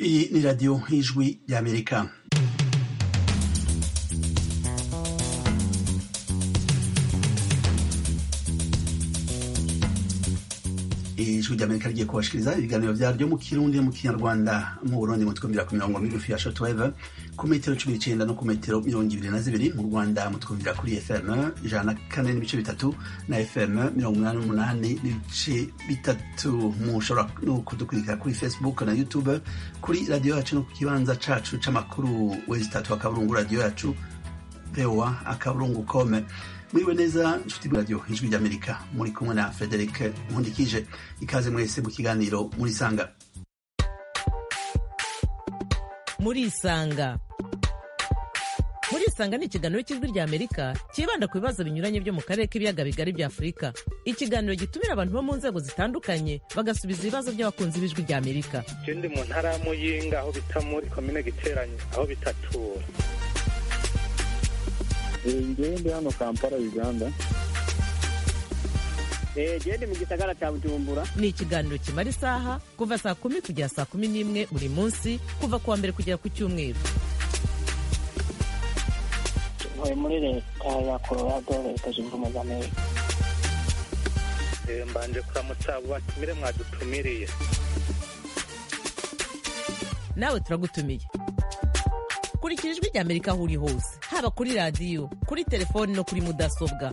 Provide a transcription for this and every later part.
Iyi ni radiyo y'ijwi y'Amerika ijwi ry'amerika rigiye kubashikiriza ibiganiro vyaryo mu kirundi mu kinyarwanda mu burundi mu twumvira ku mirongo migufi ya shortwave ku metero cumi n'icenda no ku metero mirongo ibiri na zibiri mu rwanda mu twumvira kuri fm ijana na kane n'ibice bitatu na fm mirongo umunani n'umunani n'ibice bitatu mushobora no kudukurikira kuri facebook na youtube kuri radiyo yacu no ku kibanza cacu c'amakuru wezi tatu akaburungu radiyo yacu voa akaburungu kome muriwe neza nshuti radio ijwi ry'amerika muri kumwe na frederic nkundikije ikaze mwese mu kiganiro murisanga murisanga murisanga ni ikiganiro cy'ijwi rya amerika cyibanda ku bibazo binyuranye byo mu karere k'ibiyaga bigari bya afurika ikiganiro gitumira abantu bo mu nzego zitandukanye bagasubiza ibibazo by'abakunzi b'ijwi rya amerika je ndi mu ntara ya muyinga aho bita muri komine giteranye aho bitatura ngewe ndi hano kampala uganda gende mu gisagara cya bujumbura ni ikiganiro kimara isaha kuva saa kumi kugera saa kumi n'imwe buri munsi kuva ku wa mbere kugera ku cyumweru ntuye muri leta ya colorado leta zunze ubumwe za amerika Eh, mbanje kuramutsa abo batumire mwadutumiriye nawe turagutumiye kurikira ijwi rya amerika aho uri hose haba kuri radiyo kuri telefoni no kuri mudasobwa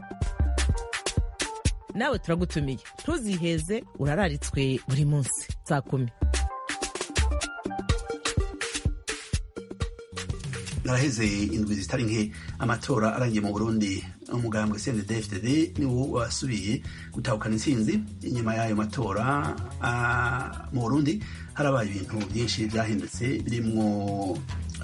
nawe turagutumiye ntuziheze urararitswe buri munsi saa kumi naraheze indwi zitari nke amatora arangiye mu burundi umugambwe cndfdd niwo wasubiye gutahukana intsinzi inyuma y'ayo matora ah, mu burundi harabaye ibintu byinshi byahindutse birimwo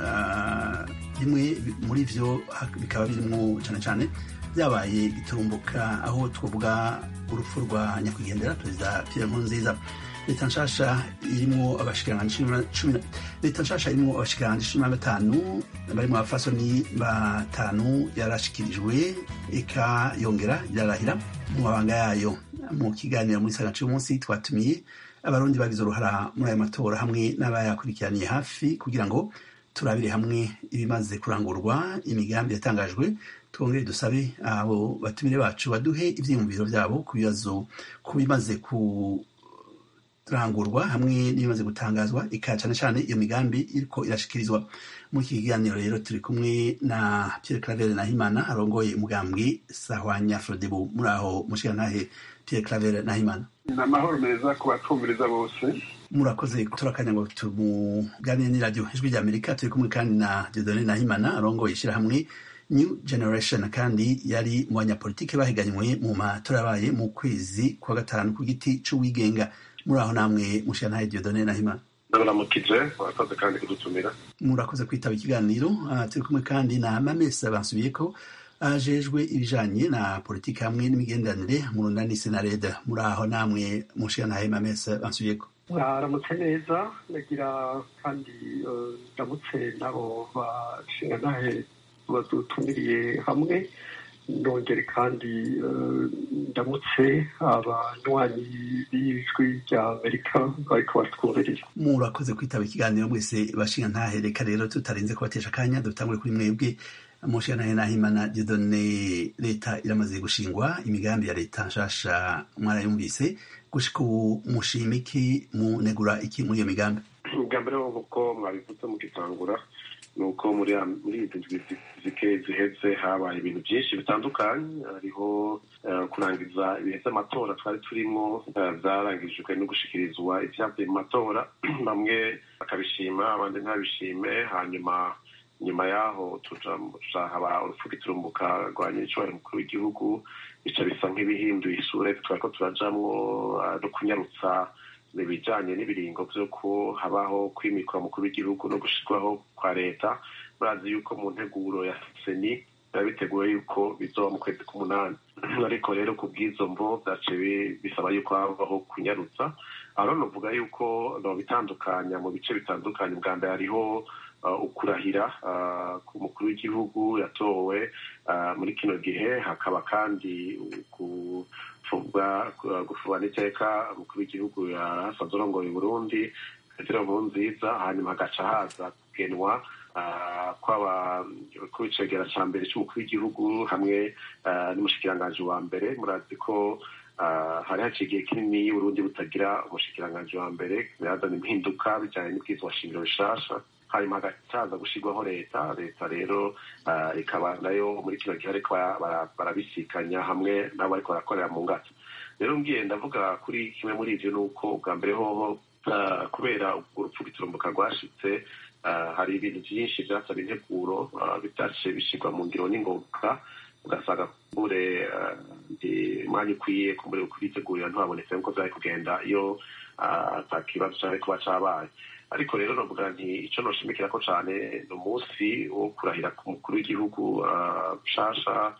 ah, bimwe muri vyo ha- bikaba birimwo cane cane byabaye iturumbuka aho twavuga urupfu rwa nyakwigendera perezida pierre nkurunziza leta nshasha irimwo abashikiranganji cumi na- cumi na- leta nshasha irimwo abashikiranganji cumi na batanu barimwo abafasoni batanu yarashikirijwe eka yongera irarahira mu mabanga yayo mu kiganiro muri saga c'umunsi twatumiye abarundi bagize uruhara muri ayo matora hamwe n'abayakurikiraniye hafi kugira ngo turabire hamwe ibimaze kurangurwa imigambi yatangajwe twongere dusabe abo batumire bacu baduhe ivyiyumviro vyabo ku bibazo ku bimaze ku kurangurwa hamwe n'ibimaze gutangazwa ika cane cane iyo migambi iriko irashikirizwa muri iki kiganiro rero turi kumwe na Pierre Claver Nahimana arongoye umugambwe Sahwanya Frodebu muri aho mushigantahe Pierre Claver Nahimana ni amahoro meza ku batumviriza bose murakoze turakanya ngo tumuganire n'iradiyo ijwi rya amerika turi kumwe kandi na Dieudonne Nahimana arongoye ishyirahamwe New Generation kandi yari mu banyapolitike bahiganywe mu matora yabaye mu kwezi kwa gatanu ku giti c'uwigenga muri aho namwe mushigantahe Dieudonne Nahimana ndabaramukije murakoze kandi kudutumira murakoze kwitaba ikiganiro Ah, turi kumwe kandi na mamesa bansubiye ko ajejwe ibijanye na politiki hamwe n'imigenderanire mu runani senareda muri aho namwe mushigantahe mamesa bansubiye ko mwaramutse neza ndagira kandi eh, ndamutse n'abo bashingantahe badutumiriye hamwe ndongere kandi eh, ndamutse abanywanyi b'ijwi rya amerika bariko batwumviriza murakoze kwitaba ikiganiro mwese bashinga ntahe reka rero tutarinze kubatesha akanya dutangure kuri mwebwe mushinga ntahe nahimana didone leta iramaze gushingwa imigambi ya leta nshasha mwarayumvise gushika ubu mushima iki munegura iki muri iyo migambi ubwa mbere nk'uko mwabivuze mugitangura ni uko muri ya- muri izi ndwi zi- zike ziheze habaye ibintu byinshi bitandukanye hariho eh, kurangiza ibihe by'amatora twari turimo eh, byarangijwe no gushikirizwa ibyavuye mu matora bamwe bakabishima abandi ntabishime hanyuma nyuma yaho tuja tuzahaba urupfu giturumbuka rwa nyiricubahiro mukuru w'igihugu bica bisa nk'ibihinduye isura twariko turajamwo eh, no kunyarutsa ibijanye n'ibiringo vy'uko habaho kwimikwa mukuru w'igihugu no gushirwaho kwa leta murazi yuko mu nteguro ya seni biba biteguwe yuko bizoba mu kwezi k'umunani ariko rero ku bw'izo mvo vyaciye bi- bisaba yuko habaho kunyarutsa aho novuga yuko nobitandukanya mu bice bitandukanye bwa mbere hariho uh, ukurahira uh, ku mukuru w'igihugu yatowe uh, muri kino gihe hakaba kandi ku gufubwa gufubwa n'iteka umukuru w'igihugu yasanze arongoye Burundi petero nkurunziza hanyuma hagaca haza kugenwa kwaba kw'icegera ca mbere c'umukuru w'igihugu hamwe n'umushikiranganji wa mbere murazi ko hari haciye igihe kinini y'uburundi butagira umushikiranganji wa mbere birazana impinduka bijanye n'ubwizwa shingiro bishasha hanyuma hagacaza gushirwaho leta leta rero ikaba nayo muri kino gihe ariko barabisikanya hamwe n'abo bariko barakorera mu ngata rero ngiye ndavuga kuri kimwe muri ivyo ni uko ubwa mbere hoho kubera urupfu rw'iturumbuka rwashitse hari ibintu byinshi byasaba integuro bitace bishyirwa mu ngiro n'ingoboka ugasanga kumbure umwanya ukwiye kumbure kubitegurira ntihabonetse nk'uko byari kugenda iyo ata kibazo cyari kuba cabaye ariko rero novuga nti ico noshimikira ko cane ni umunsi wo kurahira ku mukuru w'igihugu nshasha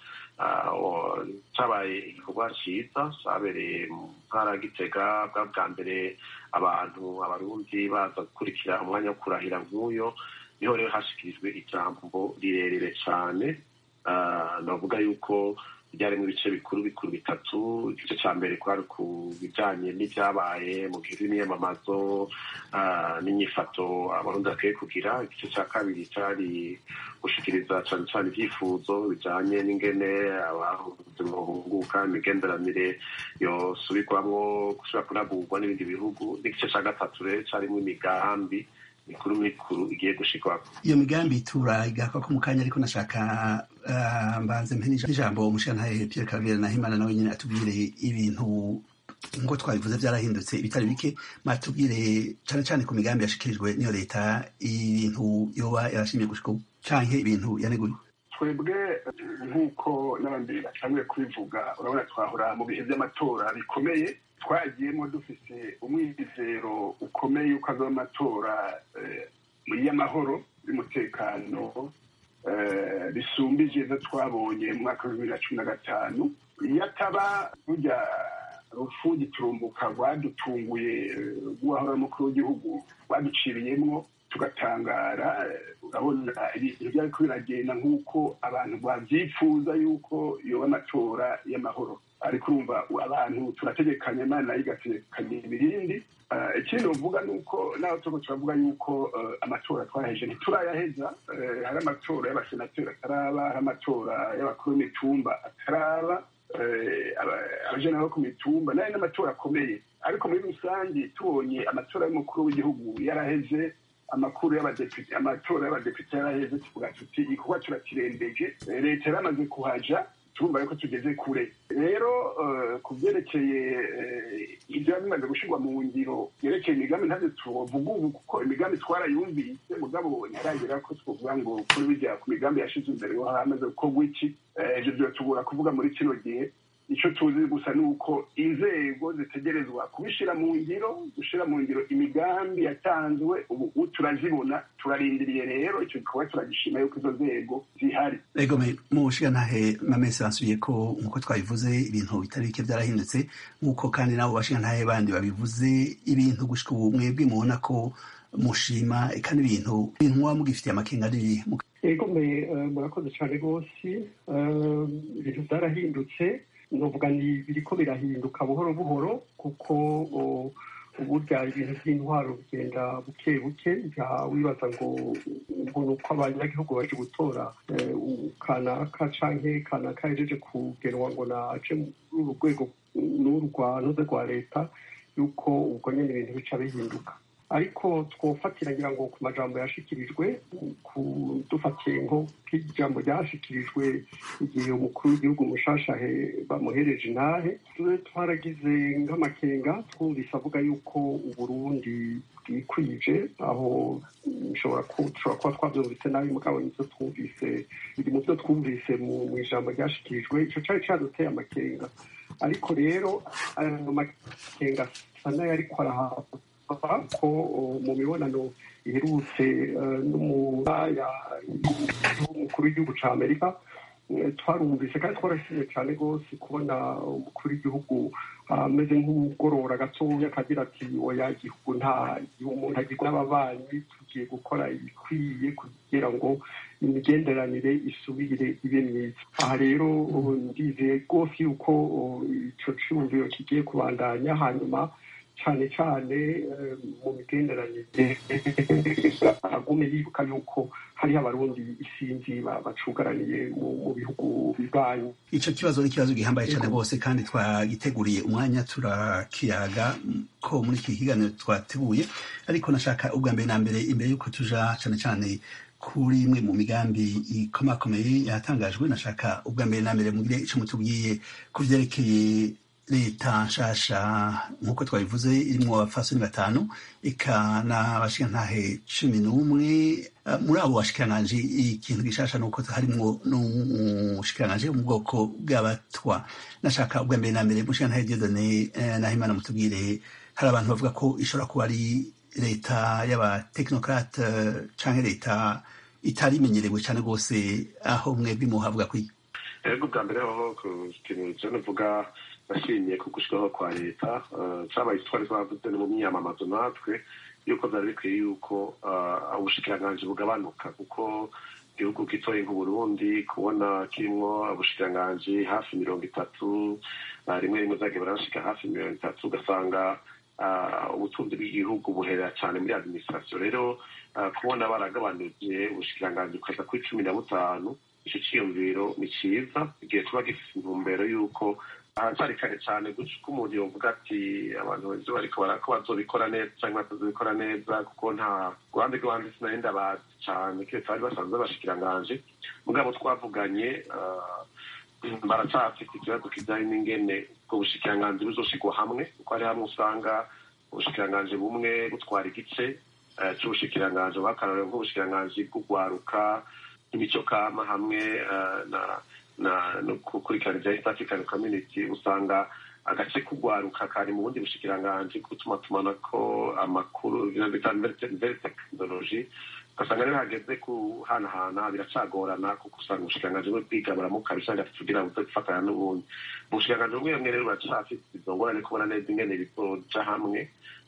cabaye igikorwa ciza cabereye mu ntara gitega bwa bwa mbere abantu abarundi baza gukurikira umwanya wo kurahira nk'uyo niho rero hashikirijwe ijambo rirerire cane navuga yuko ryarimo ibice bikuru bikuru bitatu igice cya mbere kwari ku bijanye n'ibyabaye mu gihe n'imyamamazo n'inyifato abarundi bakwiye kugira igice cya kabiri cyari gushikiriza cane cane ibyifuzo bijanye n'ingene abahuze bohunguka imigenderanire yosubirwamwo gusubira kunagurwa n'ibindi bihugu n'igice cya gatatu rero carimo imigambi mikuru mikuru igiye gushikwa iyo migambi turayigaka ko mu kanya ariko nashaka mbanze mpe n'ijambo umushirantahe Pierre Claver Nahimana nawe nyine atubwire ibintu ngo twabivuze byarahindutse ibitari bike matubwire cane cane ku migambi yashikirijwe n'iyo leta ibintu yoba yarashimye gushika ubu canke ibintu yaneguye twebwe nk'uko n'abandi batanguye kubivuga urabona twahora mu bihe by'amatora bikomeye twagiyemo dufise umwizero ukomeye yuko azaba amatora y'amahoro y'umutekano bisumbije izo twabonye mu mwaka wa bibiri na cumi na gatanu iyo ataba burya rufu giturumbuka rwadutunguye rw'uwahora umukuru w'igihugu rwaduciriyemwo tugatangara urabona ibintu byariko biragenda nk'uko abantu babyifuza yuko yoba amatora y'amahoro ariko urumva abantu turategekanya imana igategekanya ibirindi ikindi uvuga ni uko naho turiko turavuga yuko amatora twaheje ntiturayaheza hari amatora y'abasenateri ataraba hari amatora y'abakuru b'imitumba ataraba abajana bo ku mitumba nayo n'amatora akomeye ariko muri rusange tubonye amatora y'umukuru w'igihugu yaraheze amakuru y'abadepite amatora y'abadepite yaraheze tuvuga tuti igikorwa turakirembeje leta yaramaze kuhaja turumva yuko tugeze kure rero ku byerekeye ibyo bimaze gushyirwa mu ngiro byerekeye imigambi ntabyo tuvuga ubu kuko imigambi twarayumvise mugabo ntaragera ko twavuga ngo kuri bijya ku migambi yashize imbere yo hamaze gukorwa iki ibyo byatubura kuvuga muri kino gihe icyo tuzi gusa ni uko inzego zitegerezwa kubishyira mu ngiro gushyira mu ngiro imigambi yatanzwe ubu turazibona turarindiriye rero icyo gikorwa turagishima yuko izo nzego zihari ego mu bushigantahe mamese basubiye ko nk'uko twabivuze ibintu bitari bike byarahindutse nk'uko kandi nabo bashigantahe bandi babivuze ibintu gushika ubu mwebwe mubona ko mushima kandi ibintu ibintu muba mugifitiye amakenga ari ego murakoze cyane rwose ibintu byarahindutse nuvuga ni biriko birahinduka buhoro buhoro kuko uburya ibintu by'intwaro bigenda buke buke wibaza ngo ngo ni uko abanyagihugu baje gutora kanaka canke kanaka yajeje kugenwa ngo naje muri uru rwego n'uru rwanoze rwa leta yuko ubwo nyene ibintu bica bihinduka ariko twofatira ngira ngo ku majambo yashikirijwe dufatiye nko k'ijambo ryashikirijwe igihe umukuru w'igihugu mushashahe bamuhereje intahe tube twaragize nk'amakenga twumvise avuga yuko uburundi bwikwije aho bishobora kuba twabyumvise nabi mugabo nivyo twumvise biri mu byo twumvise mu ijambo ryashikirijwe ico cari caduteye amakenga ariko rero ayo makenga asa nayo ariko arahabwa ko mu mibonano iherutse n'umukuru w'igihugu cya amerika twarumvise kandi twarashimye cyane rwose kubona umukuru w'igihugu ameze nk'ugorora gatoya akagira ati oya igihugu nta umuntu agirwa n'ababanyi tugiye gukora ibikwiye kugira ngo imigenderanire isubire ibe myiza aha rero ndizeye rwose yuko icyo cyumviro kigiye kubandanya hanyuma cyane cyane mu migenderanire agume yibuka yuko hariho abarundi isinzi bacugaraniye mu bihugu bibanyi icyo kibazo ni ikibazo gihambaye cyane rwose kandi twagiteguriye umwanya turakiyaga ko muri iki kiganiro twateguye ariko nashaka ubwa mbere na mbere imbere y'uko tuja cyane cyane kuri imwe mu migambi ikomakomeye yatangajwe nashaka ubwa mbere na mbere mugire icyo mutubwiye ku byerekeye leta nshasha nk'uko twabivuze irimo abafasoni batanu eka n'abashikantahe cumi n'umwe muri abo bashikiranganji ikintu gishasha ni uko harimwo n'umushikiranganji wo mu bwoko bw'abatwa nashaka ubwa mbere na mbere mushikantahe diodone nahimana mutubwire hari abantu bavuga ko ishobora kuba ari leta y'abatekinokrate canke leta itari imenyerewe cyane rwose aho mwebwe muhavuga kwiga ego bwa mbere hoho ku kintu cyo navuga nashimye ku gushyiraho kwa leta cyabaye twari twavuze no mu myamamazo natwe yuko byari bikwiye yuko ubushikiranganji bugabanuka kuko igihugu gitoye nk'uburundi kubona kirimo ubushikiranganji hafi mirongo itatu rimwe rimwe zagiye barashika hafi mirongo itatu ugasanga ubutunzi bw'igihugu buherera cyane muri administration rero kubona baragabanuje ubushikiranganji bukaza kuri cumi na butanu icyo cyiyumviro ni cyiza igihe tuba gifite intumbero y'uko haracyari kare cyane guca uko umuntu yovuga ati abantu benshi bariko ko bazobikora neza cyangwa batazobikora neza kuko nta ruhande rw'abandi sinari ndabazi cyane keretse bari basanzwe bashikiranganje mugabo twavuganye baracyafite ikibazo kijyanye n'ingene ubwo bushikiranganji buzoshigwa hamwe kuko hari hamwe usanga ubushikiranganji bumwe butwara igice c'ubushikiranganji bw'akarorero nk'ubushikiranganji bw'ugwaruka imico kama hamwe na no gukurikirana ibya east african community usanga agace k'ugwaruka kari mu bundi bushikiranganji gutuma tumanako amakuru bita nouvelle technologie ugasanga rero hageze kuhanahana biracagorana kuko usanga ubushikiranganji bumwe bwiga baramuka bisanga tugira buze gufatanya n'ubundi mu bushikiranganji bumwe bumwe rero buracafite izo ngorane kubona neza ingene bizoja hamwe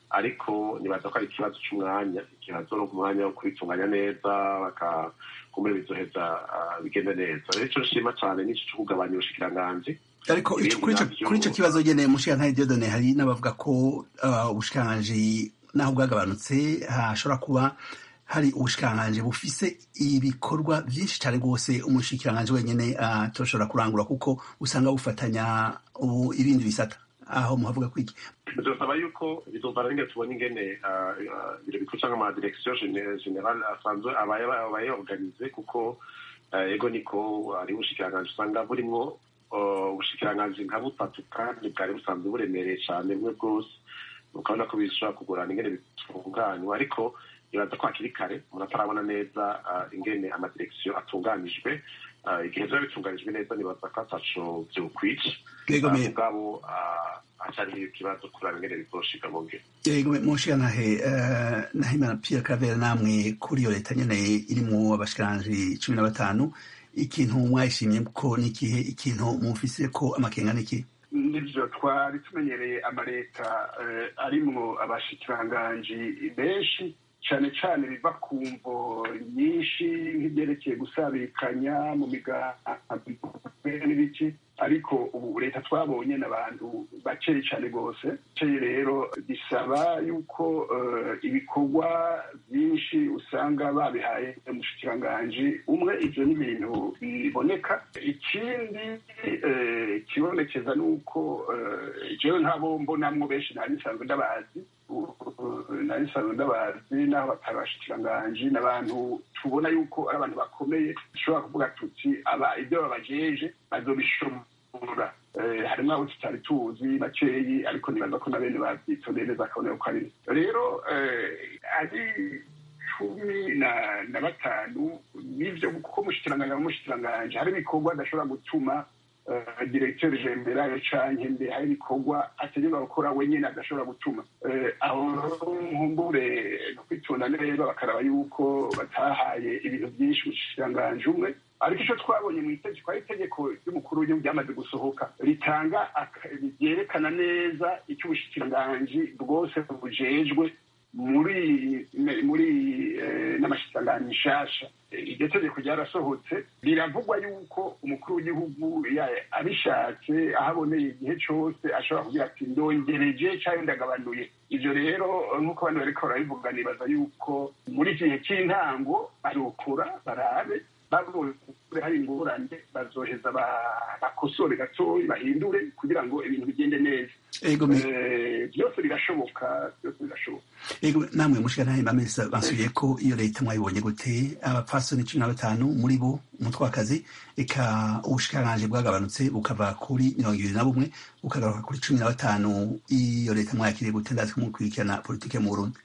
ariko nibaza ko ari ikibazo c'umwanya ikibazo no umwanya wo kubitunganya neza bakakumira bizoheza bigende neza rero ico nshima cane nico co kugabanya ubushikiranganji ariko kuri ico kibazo nyene mushikirantahe diodone hari n'abavuga ko ubushikiranganji naho bwagabanutse hashobora kuba hari ubushikiranganji bufise ibikorwa vyinshi cane rwose umushikiranganji wenyene atoshobora kurangura kuko usanga bufatanya ibindi bisata aho muhavuga kwiki bizosaba yuko bizovana n'ingene tubona ingene ibiro bikuru canke ama direction general asanzwe abaye organize kuko ego niko ari ubushikiranganji usanga burimwo ubushikiranganji nka butatu kandi bwari busanzwe buremereye cane bumwe bwose ukabona ko bishobora kugorana ingene bitunganywa ariko ibaza ko hakiri kare umuntu atarabona neza ingene amadirekisiyo atunganijwe igihe biba bitunganijwe neza nibaza ko ataco vyokwica mugabo acariho ikibazo kuraba ingene bizoshika mu ngiro yego mushikanahe nahimana pierre cavera namwe kuri iyo leta nyene irimwo abashikiranji cumi na batanu ikintu mwayishimye ko n'ikihe ikintu mufise ko amakenga n'iki nivyo twari tumenyereye amaleta arimwo abashikiranganji benshi cane cane biva ku mvo nyinshi nk'ibyerekeye gusabikanya mu migambi n'ibiki ariko ubu leta twabonye n'abantu bakeye cane rwose bakeye rero bisaba yuko ibikorwa byinshi usanga babihaye umushikiranganji umwe ivyo ni ibintu biboneka ikindi kibonekeza ni uko jewe ntabo mbonamwo benshi nari nsanzwe ndabazi nari nsanzwe ndabazi n'aho batabashikiranganji n'abantu tubona yuko ari abantu bakomeye dushobora kuvuga tuti aba ibyo babajeje bazobishobora harimo abo tutari tuzi bakeyi ariko nibaza ko na bene babyitondeye neza akabona ko ari rero ari cumi na batanu n'ivyo kuko umushikiranganji n'umushikiranganji hari ibikorwa adashobora gutuma directeur general canke mbe hari ibikorwa ategeka gukora wenyene adashobora gutuma aho nkumbure no kwitonda neza bakaraba yuko batahaye ibintu byinshi umushikiranganji umwe ariko icyo twabonye mu itegeko ari itegeko ry'umukuru w'igihugu ryamaze gusohoka ritanga ryerekana neza icyo ubushikiranganji bwose bujejwe muri muri n'amashyikirangano nshasha iryo tegeko ryarasohotse biravugwa yuko umukuru w'igihugu abishatse aho aboneye igihe cyose ashobora kugira ati ndongereje cyangwa ndagabanuye ibyo rero nk'uko abantu bariko barabivuga nibaza yuko muri iki gihe cy'intango barokora barabe babonye hari ingorane bazoheza bakosore gatoya bahindure kugira ngo ibintu bigende neza byose birashoboka byose birashoboka ego namwe mushika bamesa basubiye ko iyo leta mwayibonye gute abapfasoni cumi na batanu muri bo umutwakazi eka ubushikiranganji bwagabanutse bukava kuri mirongo ibiri na bumwe bukagaruka kuri cumi na batanu iyo leta mwayakiriye gute ndazi ko mukurikirana politike mu burundi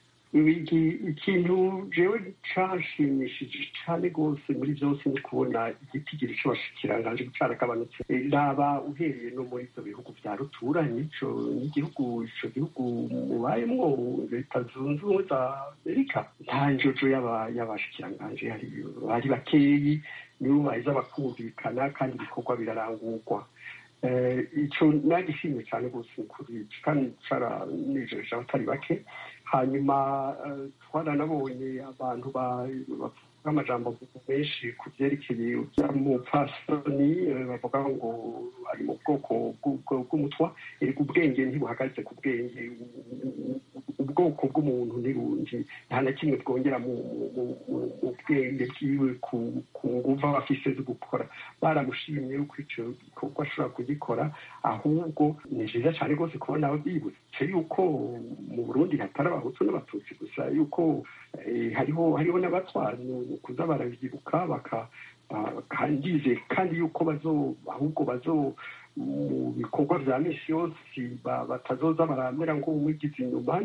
ikintu jewe canshimishije cane rwose muri vyose ni kubona igitigiri c'abashikiranganje caragabanutse raba uhereye no muri ivyo bihugu vya ruturanye ico n'igihugu ico gihugu mubayemwo leta zunze ubumwe za amerika nta njojo y'abashikiranganje bari bakeyi nibo baheza bakumvikana kandi ibikorwa birarangurwa ico nagishimye cane rwose kuri kandi caranejeje abatari bake hanyuma twaranabonye abantu bavuga amajambo menshi ku byerekeye umupfasoni bavuga ngo ari mu bwoko bw'umutwa erega ubwenge ntibuhagaze ku bwenge ubwoko bw'umuntu ntirundi nta na kimwe bwongera mu bwenge bwiwe ku nguva bafise zo gukora baramushimye yuko icyo gikorwa ashobora kugikora ahubwo ni vyiza cane rwose kubona bibutse yuko mu burundi hatari abahutu n'abatutsi gusa yuko hariho hariho n'abatwa kuza baravyibuka baka kandize kandi yuko bazo ahubwo bazo mu bikorwa vya misi yose batazoza baramera ngo umwigize inyuma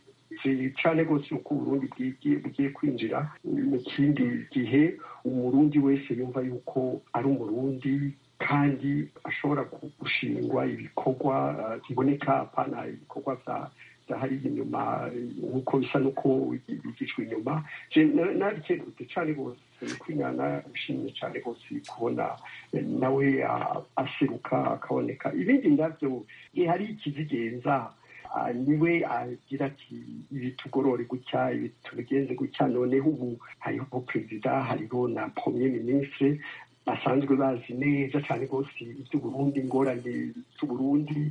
cane rwose yuko uburundi bugiye kwinjira mu kindi gihe umurundi wese yumva yuko ari umurundi kandi ashobora gushingwa ibikorwa biboneka apana ibikorwa vya hariya inyuma nk'uko bisa n'uko bigishwa inyuma narikengurutse cane rwose kwinyana bishimye cane rwose kubona nawe aseruka akaboneka ibindi ndavyo hari ikizigenza niwe agira ati ibi tugorore gutya ibi tubigenze gutya noneho ubu hariho perezida hariho na premier ministre basanzwe bazi neza cyane rwose iby'uburundi ingorane z'uburundi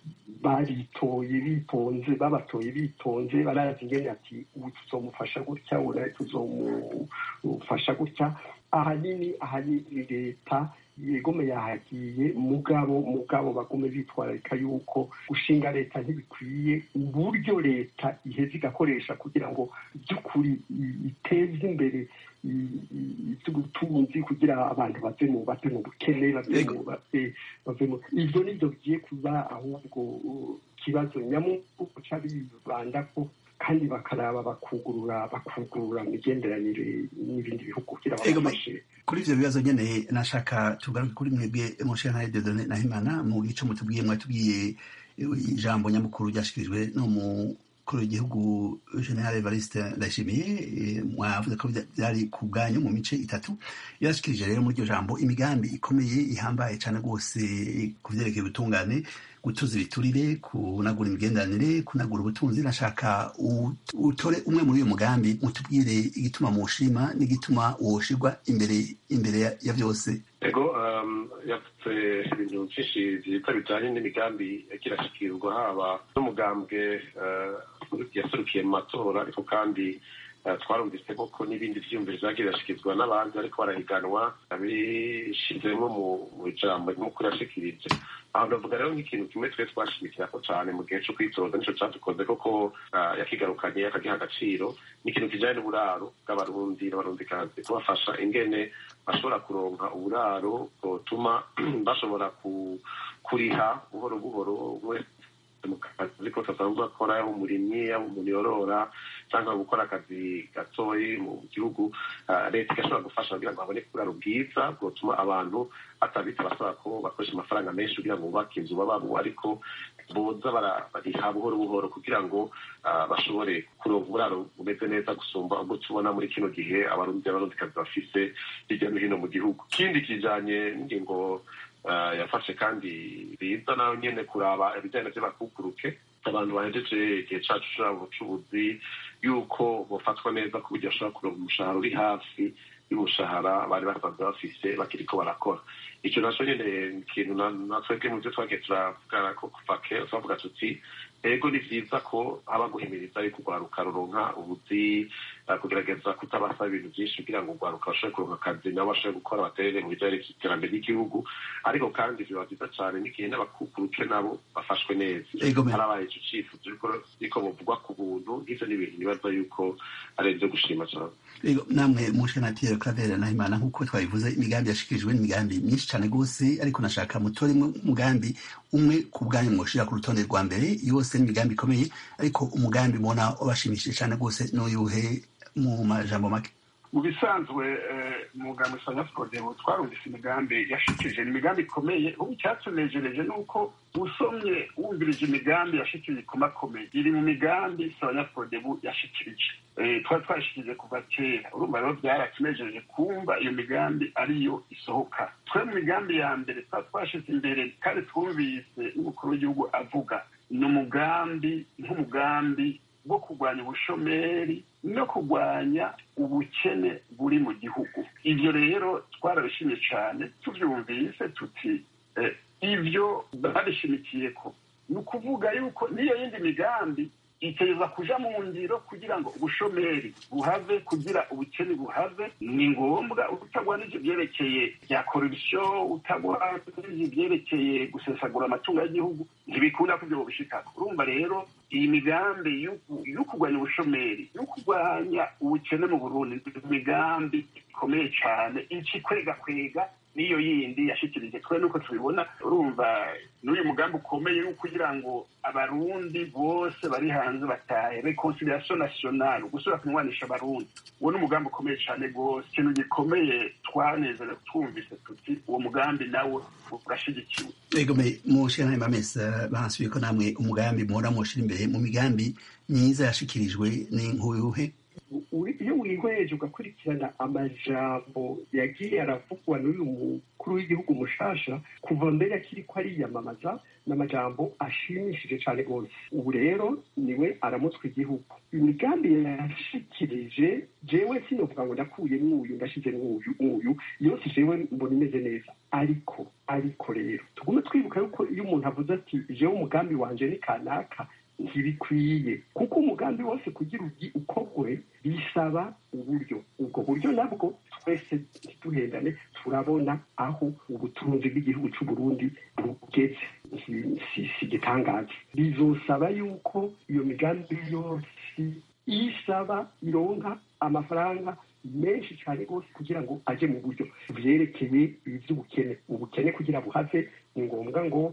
baritoye bitonze babatoye bitonze barazi ingene ati ubu tuzomufasha gutya ubu nawe tuzomufasha gutya ahanini ahanini leta yegome yahagiye mugabo mugabo bagume bitwararika yuko gushinga leta ntibikwiye uburyo leta iheza igakoresha kugira ngo by'ukuri iteze imbere iby'ubutunzi kugira abantu bave mu bave mu bukene bave mu ivyo nivyo bigiye kuba ahubwo kibazo nyamukuru c'abibanda ko kandi bakaraba bakugurura bakugurura imigenderanire n'ibindi bihugu kugira babafashe kuri ivyo bibazo nyene nashaka tugaruke kuri mwebwe mushana Dieudonné Nahimana mu gico mutubwiye mwatubwiye ijambo nyamukuru ryashikirijwe no mu kuri igihugu general evariste ndayishimiye mwavuze ko byari ku bwanyu mu mice itatu yarashikirije rero muri iryo jambo imigambi ikomeye ihambaye cyane rwose ku vyerekeye ubutungane gutuza ibiturire kunagura imigenderanire kunagura ubutunzi nashaka utore umwe muri uyu mugambi mutubwire igituma muwushima n'igituma woshirwa imbere imbere ya byose ego yavuze ibintu byinshi byiza bijyanye n'imigambi kirashikirwa haba n'umugambwe yaserukiye mu matora ariko kandi twarumvise koko n'ibindi byiyumviro byagiye birashyikirizwa n'abandi ariko barahiganwa bishyizemo mu ijambo ry'umukuru yashikirije aho ndavuga rero nk'ikintu kimwe twe twashimikira ko cyane mu gihe cyo kwitoza nicyo cyadukoze koko yakigarukanye akagiha agaciro ni ikintu kijyanye n'uburaro bw'abarundi n'abarundikazi kubafasha ingene bashobora kuronka uburaro butuma bashobora kuriha buhoro buhoro mu kazi kose asanzwe akora yaba umurimyi yaba umuntu yorora cyangwa gukora akazi gatoyi mu gihugu leta igashobora gufasha kugira ngo babone uburaro bwiza bwotuma abantu batabita basaba ko bakoresha amafaranga menshi kugira ngo bubake inzu babamo ariko boza bariha buhoro buhoro kugira ngo bashobore kuronka uburaro bumeze neza gusumba ubwo tubona muri kino gihe abarundi n'abarundikazi bafise hirya no hino mu gihugu ikindi kijanye n'ingingo yafashe kandi biza nayo nyene kuraba ibijyanye vy'abakukuruke abantu bahejeje igihe cacu cabo c'ubuzi yuko bofatwa neza ku buryo bashobora kuronka umushahara uri hafi y'umushahara bari basanzwe bafise bakiriko barakora ico naco nyene ikintu natwebwe mu vyo twagiye turavugana ko kuva kera twavuga tuti ego ni vyiza ko haba guhimiriza yuko urwaruka ruronka ubuzi kugerageza kutabasaba ibintu vyinshi kugira ngo urwaruka bashobore kuronka akazi nabo bashobore gukora baterere mu bijanye n'iterambere ry'igihugu ariko kandi biba vyiza cane n'igihe n'abakukuruke nabo bafashwe neza harabaye ico cifuzo yuko bovugwa ku buntu nk'ivyo ni ibintu nibaza yuko ari ivyo gushima cane ego namwe mushenatire Claver Nahimana nk'uko twabivuze imigambi yashikirijwe n'imigambi myinshi cane gose ariko nashaka mutoremwe umugambi umwe ku bwanyu mwoshira ku rutonde rwa mbere yose n'imigambi ikomeye ariko umugambi mubona wabashimishije cane gose n'uyuhe mu majambo make mu bisanzwe umugambi sanyafukodebu twarumvise imigambi yashikirije ni imigambi ikomeye ubu icyatunejereje ni uko usomye wumvirije imigambi yashikirije ikomakomeye iri mu migambi sanyafukodebu yashikirije twari twashikirije kuva kera urumva rero byaratunejereje kumva iyo migambi ariyo isohoka twe mu migambi ya mbere twari twashize imbere kandi twumvise n'umukuru w'igihugu avuga ni umugambi nk'umugambi wo kurwanya ubushomeri no kurwanya ubukene buri mu gihugu ibyo rero twarabishimye cyane tubyumvise tuti ibyo babishimikiye ko ni ukuvuga yuko n'iyo yindi migambi iteza kuja mu ngiro kugira ngo ubushomeri buhave kugira ubukene buhave ni ngombwa utagwanije ibyerekeye bya korupsiyo utagwanije ibyerekeye gusesagura amatungo y'igihugu ntibikunda ko ibyo bubishikako urumva rero iyi migambi yo kurwanya ubushomeri yo kurwanya ubukene mu burundi imigambi ikomeye cyane ici kwega kwega n'iyo yindi yashikirije twe nuko tubibona urumva n'uyu mugambi ukomeye wo kugira ngo abarundi bose bari hanze batahe reconciliation nationale gusubira kunywanisha abarundi uwo ni umugambi ukomeye cyane rwose ikintu gikomeye twanezerewe twumvise tuti uwo mugambi nawe urashigikiwe egome mushira mamesa bansubiye ko namwe umugambi muhora mushira imbere mu migambi myiza yashikirijwe ni nk'uyuhe iyo wihweje ugakurikirana amajambo yagiye aravugwa n'uyu mukuru w'igihugu mushasha kuva mbere akiri ko ariyamamaza n'amajambo ashimishije cyane rwose ubu rero niwe aramutswa igihugu imigambi yashikirije jewe sinovuga ngo ndakuye mwuyu ndashize mwuyu mwuyu yose jewe mbona imeze neza ariko ariko rero tugume twibuka yuko iyo umuntu avuze ati jewe umugambi wanje ni kanaka ntibikwiye kuko umugambi wose kugira ukorwe bisaba uburyo ubwo buryo nabwo twese ntituhendane turabona aho ubutunzi bw'igihugu cy'u Burundi bugeze si igitangaza bizosaba yuko iyo migambi yose isaba ironka amafaranga menshi cyane rwose kugira ngo aje mu buryo byerekeye iby'ubukene ubukene kugira buhave ni ngombwa ngo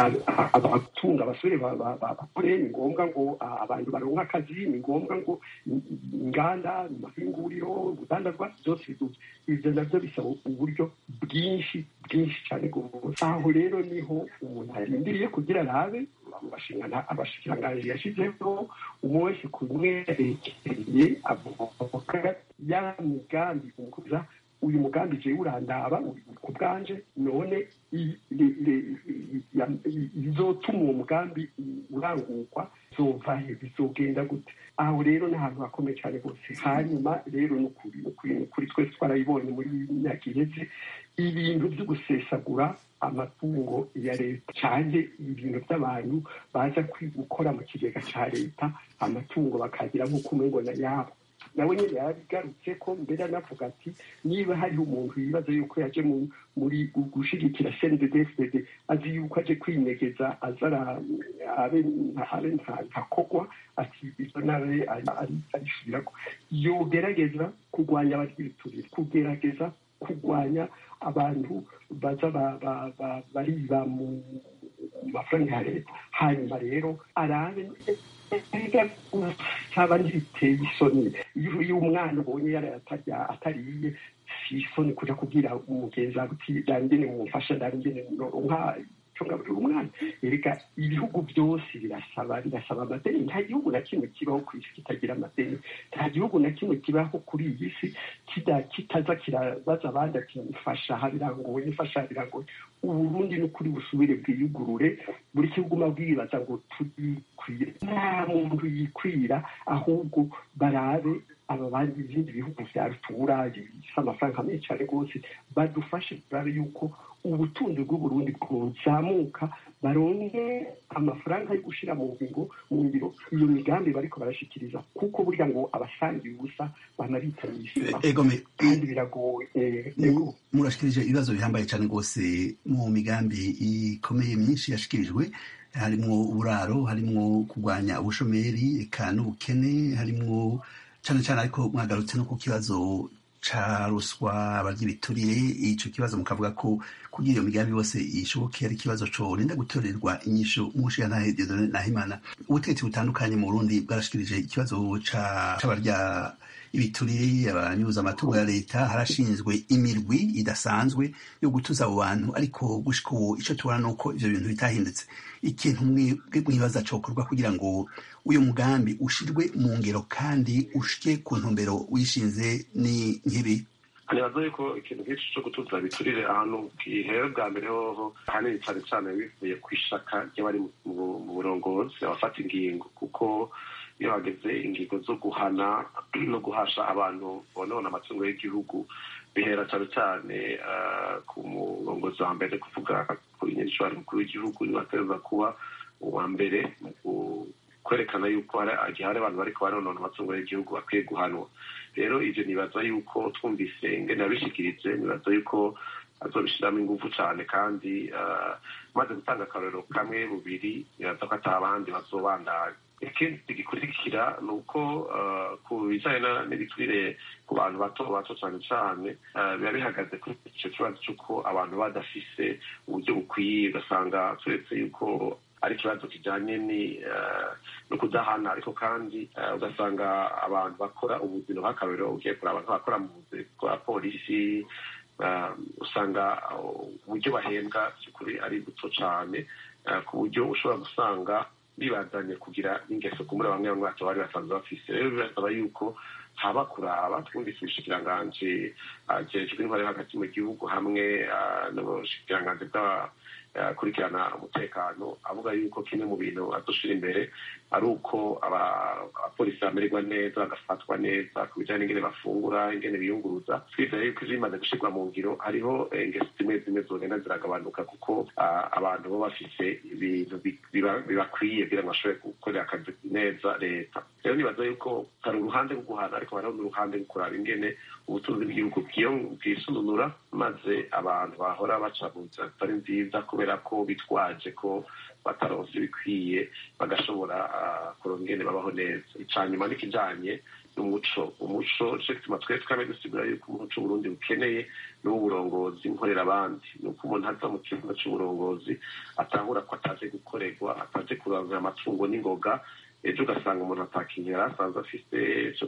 abatunga abasore bakore ni ngombwa ngo abantu baronka akazi ni ngombwa ngo inganda amahinguriro urudandazwa byose biduze ibyo nabyo bisaba uburyo bwinshi bwinshi cyane rwose aho rero niho umuntu arindiriye kugira arabe abashikiranganji yashyizeho umwe wese ku mwerekeye avoka ya migambi umukuza uyu mugambi jewe urandaba ku bwanje none bizotuma uwo mugambi urangurwa zovahe bizogenda gute aho rero ni ahantu hakomeye cyane rwose hanyuma rero nukuri nukuri twese twarabibonye muri myaka iheze ibintu byo gusesagura amatungo ya leta cyane ibintu by'abantu baza gukora mu kigega cya leta amatungo bakagira nk'uko umubona yabo nawe nyine yarabigarutse ko mbere anavuga ati niba hariho umuntu yibaza yuko yaje muri gushigikira cndfdd azi yuko aje kwinyegeza azara abe ntakogwa ati ibyo nawe arisubirako yogerageza kurwanya abaryiturire kugerageza kurwanya abantu baza bariba mu mafaranga ya leta hanyuma rero arabe usaba ntibiteye isoni iyo umwana ubonye yarayatarya atariye si isoni kuja kubwira umugenzi wawe uti dangene mumfasha dangene noronka cyo ngaburira umwana erega ibihugu byose birasaba birasaba amadeni nta gihugu na kimwe kibaho ku isi kitagira amadeni nta gihugu na kimwe kibaho kuri iyi si kitaza kirabaza abandi ati mfasha aha birangoye mfasha aha birangoye uburundi ni ukuri busubire bwiyugurure buri gihugu bwibaza ngo turikwire nta muntu yikwira ahubwo barabe aba bandi ibindi bihugu bya rutura bifite amafaranga menshi cyane rwose badufashe turabe yuko ubutunzi bw'uburundi bwozamuka baronke amafaranga yo gushyira mu ngingo mu ngiro iyo migambi bariko barashikiriza kuko burya ngo abasangiye ubusa banabitanye isima kandi biragoye murashikirije ibibazo bihambaye cyane rwose mu migambi ikomeye myinshi yashikirijwe harimwo uburaro harimwo kurwanya ubushomeri eka n'ubukene harimwo cyane cyane ariko mwagarutse no ku kibazo ca ruswa abarya ibiturire ico kibazo mukavuga ko kugira iyo migambi yose ishoboke ari ikibazo corinda gutorerwa inyishu mushiyantahe Dieudonne Nahimana ubutegetsi butandukanye mu Burundi bwarashikirije ikibazo c'abarya ibiturire abanyuza amatungo ya leta harashinzwe imirwi idasanzwe yo gutuza abo bantu ariko gushika ubu ico tubona nuko ivyo bintu bitahindutse ikintu mwibaza cokorwa kugira ngo uyu mugambi ushirwe mu ngero kandi ushike ku ntumbero wishinze ni nk'ibi nibaza yuko ikintu nk'iki cyo gutuza biturire ahantu gihere bwa mbere hoho ahanini cyane cyane bivuye ku ishaka ry'abari mu burongozi abafata ingingo kuko iyo hageze ingingo zo guhana no guhasha abantu bonona amatungo y'igihugu bihera cyane cyane ku murongozi wa mbere kuvuga kuri nyirishwari mukuru w'igihugu nibateza kuba uwa mbere mu kwerekana yuko igihe hari abantu bariko baronona amatungo y'igihugu bakwiye guhanwa rero ivyo nibaza yuko twumvise ingene yabishikiritse nibaza yuko azobishiramo ingufu cane kandi maze gutanga akarorero kamwe bubiri nibaza ko ata abandi bazobandanya ikindi gikurikira ni uko ku bijyanye n'ibiturire ku bantu bato bato cyane cyane biba bihagaze kuri icyo kibazo cy'uko abantu badafise uburyo bukwiye ugasanga turetse yuko ari ikibazo kijyanye no kudahana ariko kandi ugasanga abantu bakora ubuzima bw'akarorero ugiye kureba abantu bakora mu buzi bwa polisi usanga uburyo bahembwa by'ukuri ari buto cyane ku buryo ushobora gusanga bibazanye kugira ingeso ku muri bamwe bamwe bato bari basanzwe bafise rero birasaba yuko haba kuraba twumvise ubushikiranganji jejwe intwari hagati mu gihugu hamwe n'ubushikiranganji bw'abakurikirana umutekano avuga yuko kimwe mu bintu adushira imbere ari uko abapolisi bamererwa neza bagafatwa neza ku bijyanye n'ingene bafungura ingene biyunguruza twizeye yuko izo bimaze gushyirwa mu ngiro hariho ingeso zimwe zimwe zogenda ziragabanuka kuko abantu bo bafise ibintu bibakwiye kugira ngo bashobore gukorera akazi neza leta rero nibaza yuko hari uruhande rwo guhana ariko hariho n'uruhande rwo kuraba ingene ubutunzi bw'igihugu bwisununura maze abantu bahora baca mu nzira zitari nziza kubera ko bitwaje ko bataronse ibikwiye bagashobora kuronka ingene babaho neza ica nyuma n'ikijanye n'umuco umuco nico gituma twese twame dusigura yuko umuco Burundi bukeneye n'uburongozi nkorera abandi ni uko umuntu aza mu kibuga c'uburongozi atahura ko ataje gukorerwa ataje kurangira amatungo n'ingoga ejo ugasanga umuntu atakintu yari asanzwe afise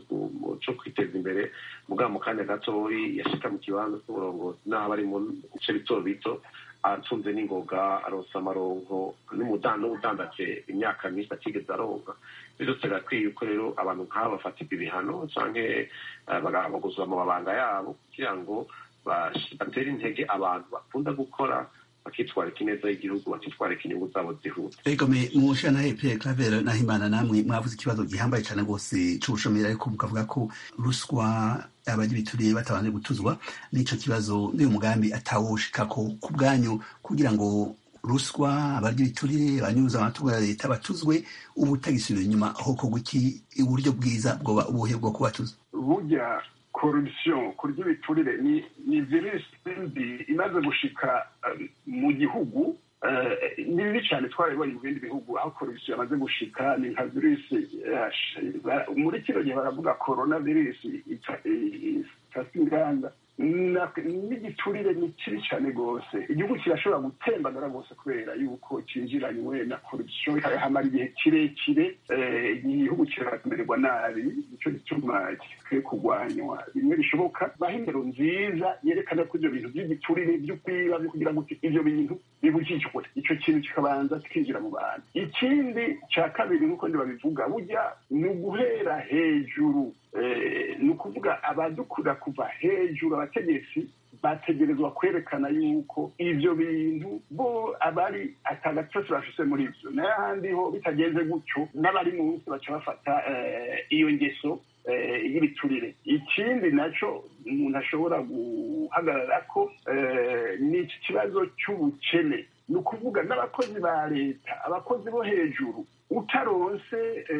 co kwiteza imbere mugabo mu kanya gatoyi yashika mu kibanza c'uburongozi n'aho bari mu bice bito bito atunze n'ingoga aronsa amaronko n'ubudandaje imyaka myinshi atigeze aronka byose birakwiye yuko rero abantu nk'aba bafatirwa ibihano canke baguzwa mu mabanga yabo kugira ngo batere intege abantu bakunda gukora bakitwarika ineza y'igihugu bakitwarika inyungu zabo zihuta ego me mushana Pierre Claver Nahimana namwe mwavuze ikibazo gihambaye cyane rwose c'ubushomeri ariko mukavuga ko ruswa abagira ibituriye batabanje gutuzwa n'ico kibazo n'uyu mugambi atawoshikako ku bwanyu kugira ngo ruswa abarya ibiturire abanyuza amatungo ya leta batuzwe ubu utagisubira inyuma hokorwa iki uburyo bwiza bwoba ubuhe bwo kubatuza burya corruption kurya ibiturire ni ni virusi mbi imaze gushika mu gihugu ni bibi cyane twarabibonye mu bindi bihugu aho corruption yamaze gushika ni nka virusi muri kino gihe baravuga corona virusi ifata inganda n'igiturire ni kibi cyane rwose igihugu kirashobora gutembagara rwose kubera yuko cyinjiranywe na korupsiyo hamara igihe kirekire igihugu kiramererwa nabi nicyo gituma gikwiye kurwanywa bimwe bishoboka baho indero nziza yerekana ko ibyo bintu by'igiturire byo kwiba byo kugira ngo ibyo bintu bibujijwe icyo kintu kikabanza kikinjira mu bantu ikindi cya kabiri nk'uko babivuga burya ni uguhera hejuru ni ukuvuga abadukura kuva hejuru abategetsi bategerezwa kwerekana yuko ibyo bintu bo abari atagatosi bafise muri ibyo n'ahandi ho bitagenze gutyo n'abari munsi baca bafata iyo ngeso y'ibiturire ikindi nacyo umuntu ashobora guhagarara ko ni iki kibazo cy'ubukene ni ukuvuga n'abakozi ba leta abakozi bo hejuru utaronse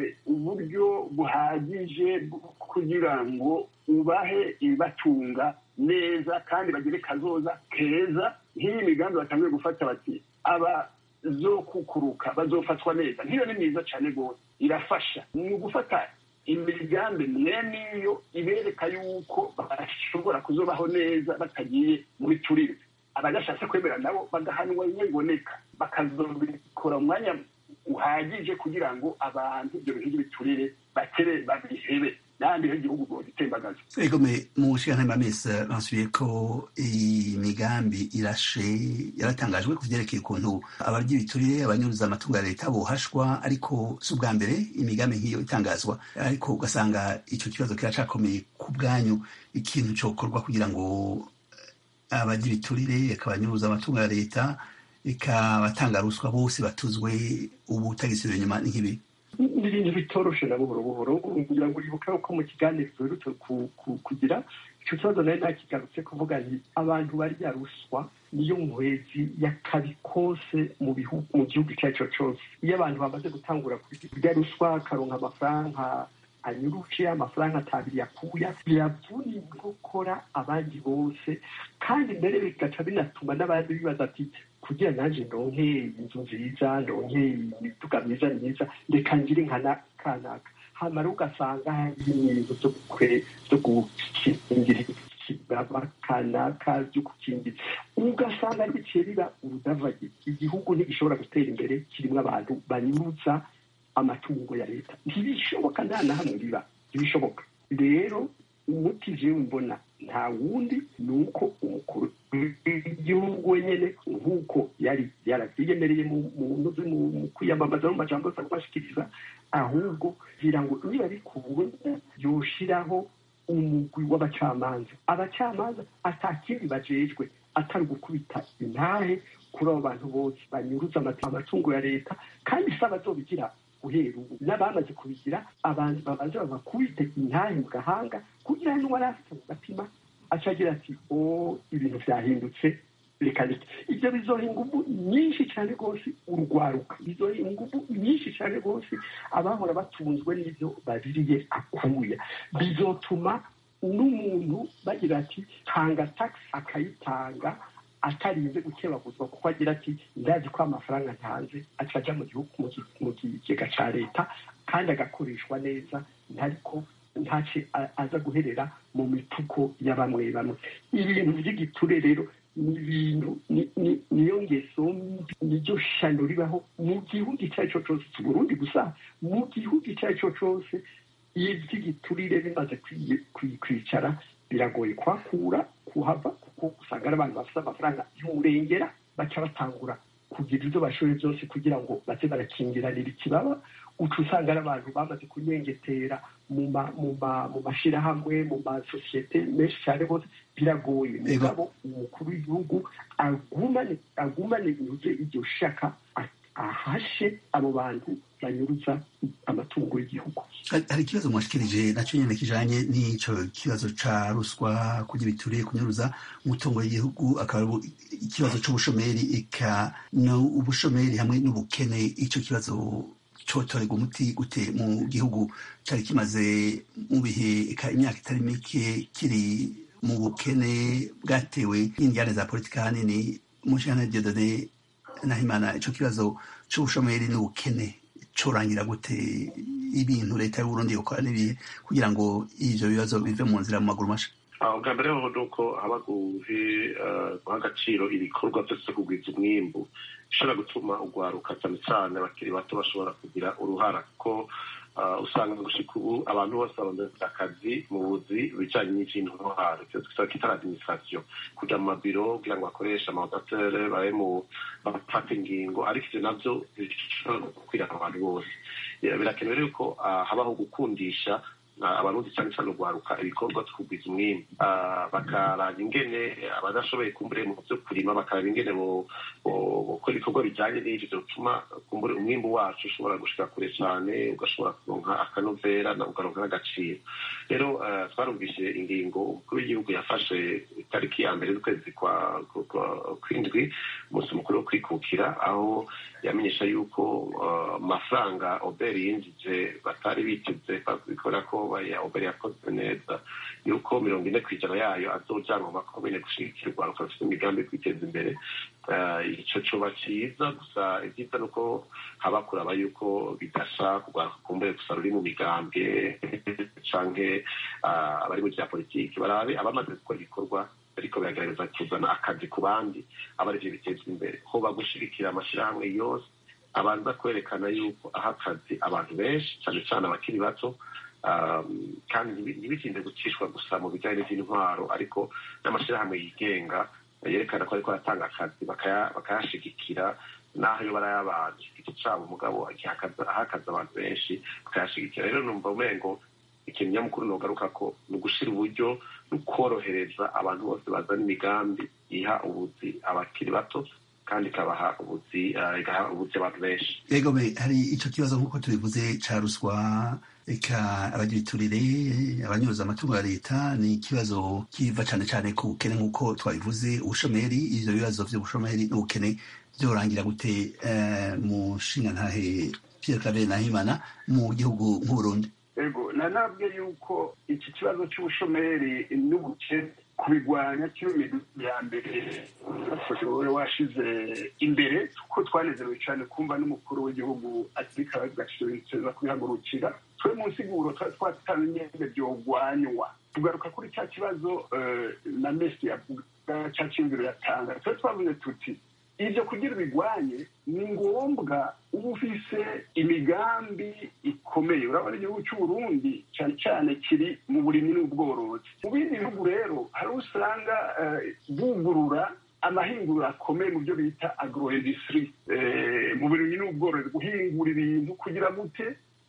uburyo buhagije kugira ngo ubahe ibibatunga neza kandi bagire kazoza keza nk'iyi migambi batangiye gufata bati abazokukuruka bazofatwa neza nk'iyo ni myiza cyane rwose irafasha ni ugufata imigambi mwene iyo ibereka yuko bashobora kuzobaho neza batagiye muri turire abadashatse kwemera nabo bagahanwa bimwe biboneka bakazobikora umwanya uhagije kugira ngo abantu ibyo bintu by'ibiturire batere babihebe n'ahandi ho igihugu ngo gitembagaze egome mu nshingano y'amamesa basubiye ko imigambi irashe yaratangajwe ku byerekeye ukuntu abarya ibiturire abanyuruza amatungo ya leta bohashwa ariko si ubwa mbere imigambi nk'iyo itangazwa ariko ugasanga icyo kibazo kiracakomeye ku bwanyu ikintu cyokorwa kugira ngo abarya ibiturire akabanyuruza amatungo ya leta ikabatanga ruswa bose batuzwe ubu utagisubira inyuma nk'ibi ni ibintu bitoroshe na buhoro buhoro kugira ngo uribuke ko mu kiganiro duherutse kugira icyo kibazo nayo nakigarutse kuvuga nti abantu barya ruswa niyo nkwezi y'akabi kose mu bihugu mu gihugu icyo ari cyo cyose iyo abantu bamaze gutangura kurya ruswa akaronka amafaranga anyuruje amafaranga atabiri yakuya biravuna inkokora abandi bose kandi mbere bigaca binatuma n'abandi bibaza ati kugira nanjye ndonke inzu nziza ndonke imiduga myiza myiza reka ngire nka kanaka hamara ugasanga hari ibintu byo gukingira ikibaba kanaka byo gukingira ugasanga biciye biba urudavage igihugu ntigishobora gutera imbere kirimo abantu banyuza amatungo ya leta ntibishoboka nta na hamwe biba ntibishoboka rero umuti jewe mbona nta wundi ni uko umukuru w'igihugu wenyine nk'uko yari yarabyiyemereye mu kwiyamamaza no mu majambo yose kubashikiriza ahubwo kugira ngo niba bikunda yoshiraho umugwi w'abacamanza abacamanza atakindi bajejwe atari gukubita intahe kuri abo bantu bose banyuruza amatungo ya leta kandi si abazobigira guhera ubu n'abamaze kubigira abantu babanza babakubite intahe mu gahanga kugira ngo n'uwari afite mu gatima acagira ati o ibintu byahindutse reka reka ibyo bizoha ingufu nyinshi cyane rwose urwaruka bizoha ingufu nyinshi cyane rwose abahora batunzwe n'ibyo babiriye akuya bizotuma n'umuntu bagira ati tanga tagisi akayitanga atarinze gukebaguzwa kuko agira ati ndazi ko amafaranga ntanze acaja mu gihugu mu kigega cya leta kandi agakoreshwa neza ntariko ntace aza guherera mu mituko ya bamwe bamwe ibintu by'igiture rero ni ibintu niyo ngeso niryo shano ribaho mu gihugu icyo ari cyo cyose si burundi gusa mu gihugu icyo ari cyo cyose iyo iby'igiturire bimaze kwicara biragoye kuhakura kuhava kuko usanga ari abantu bafite amafaranga y'umurengera baca batangura kugira ibyo bashoboye byose kugira ngo baze barakingiranira ikibaba uca usanga ari abantu bamaze kunyengetera mu mashyirahamwe mu masosiyete menshi cyane rwose biragoye mugabo umukuru w'igihugu agumane inyuze iryo shaka ahashe abo bantu banyuruza amatungo y'igihugu hari ikibazo mwashikirije nacyo nyine kijanye n'ico kibazo ca ruswa kurya ibituriye kunyuruza umutungo w'igihugu akaba ikibazo c'ubushomeri eka no ubushomeri hamwe n'ubukene ico kibazo cotorerwa umuti gute mu gihugu cari kimaze mu bihe eka imyaka itari mike kiri mu bukene bwatewe n'indyane za politika hanini mushana diodone nahimana ico kibazo c'ubushomeri n'ubukene corangira gute ibintu leta y'uburundi yokora n'ibihe kugira ngo ivyo bibazo bive mu nzira mu maguru masha ubwa mbere ho ni uko haba guha agaciro ibikorwa byose kugwiza umwimbu bishobora gutuma ugwaruka cyane cyane abakiri bato bashobora kugira uruhara kuko usanga gushika ubu abantu bose barondeza akazi mu buzi bijanye n'ikintu ntwaro icyo twita kitari administration kuja mu mabiro kugira ngo bakoreshe amaodatere babe mu bafata ingingo ariko ivyo navyo bishobora gukwira abantu bose birakenewe rero ko habaho gukundisha abarundi cyane cyane urwaruka ibikorwa twugwiza umwimbu bakaraba ingene abadashoboye kumbure mu byo kurima bakaraba ingene gukora ibikorwa bijyanye n'ivyo bituma kumbure umwimbu wacu ushobora gushika kure cyane ugashobora kuronka akanovera ukaronka n'agaciro rero twarumvise ingingo umukuru w'igihugu yafashe itariki ya mbere z'ukwezi kw'indwi umunsi mukuru wo kwikukira aho yamenyesha yuko amafaranga oberi yinjije batari biteze kubera ko oberi yakoze neza yuko mirongo ine ku ijana yayo azojanwa mu makomine gushigikirwa rufite imigambi yo kwiteza imbere ico coba ciza gusa ibyiza ni uko haba kuraba yuko bidasha kugaruka kumbure gusa ruri mu migambwe canke abari mu vya politiki barabe abamaze gukora ibikorwa ariko biragaragaza kuzana akazi ku bandi aba arivyo bitezwa imbere hoba gushigikira amashirahamwe yose abanza kwerekana yuko aha akazi abantu benshi cane cane abakiri bato kandi ntibitinde gucishwa gusa mu bijyanye n'intwaro ariko n'amashyirahamwe yigenga yerekana ko ariko aratanga akazi bakayashigikira n'aho iyo barayabanje igiti cyabo umugabo ahakaza abantu benshi bakayashigikira rero numva umengo ikintu nyamukuru nogaruka ko ni ugushyira uburyo no korohereza abantu bose bazana imigambi iha ubuzi abakiri bato kandi ikabaha ubuzi igaha ubuzi abantu benshi yego hari ico kibazo nk'uko tubivuze ca ruswa eka abagibiturire abanyuruza amatungo ya leta ni ikibazo kiva cane cane ku bukene nk'uko twabivuze ubushomeri ivyo bibazo vy'ubushomeri n'ubukene vyorangira gute mu nshingantahe Pierre Claver Nahimana mu gihugu nk'Uburundi ego nanabwe yuko iki kibazo cy'ubushomeri n'ubukene kubigwanya kino ya mbere wowe washize imbere kuko twanezerewe cyane kumva n'umukuru w'igihugu atirika gashobora kubihagurukira twe mu nsiguro twari twatanye byogwanywa tugaruka kuri cya kibazo na mesi yavuga cya cyumviro yatanga twe twavuze tuti ibyo kugira bigwanye ni ngombwa uba ufise imigambi ikomeye urabona igihugu cy'uburundi cyane cyane kiri mu burimyi n'ubworozi mu bindi bihugu rero hari usanga bugurura amahinguriro akomeye mu byo bita agro industry mu burimyi n'ubworozi guhingura ibintu kugira gute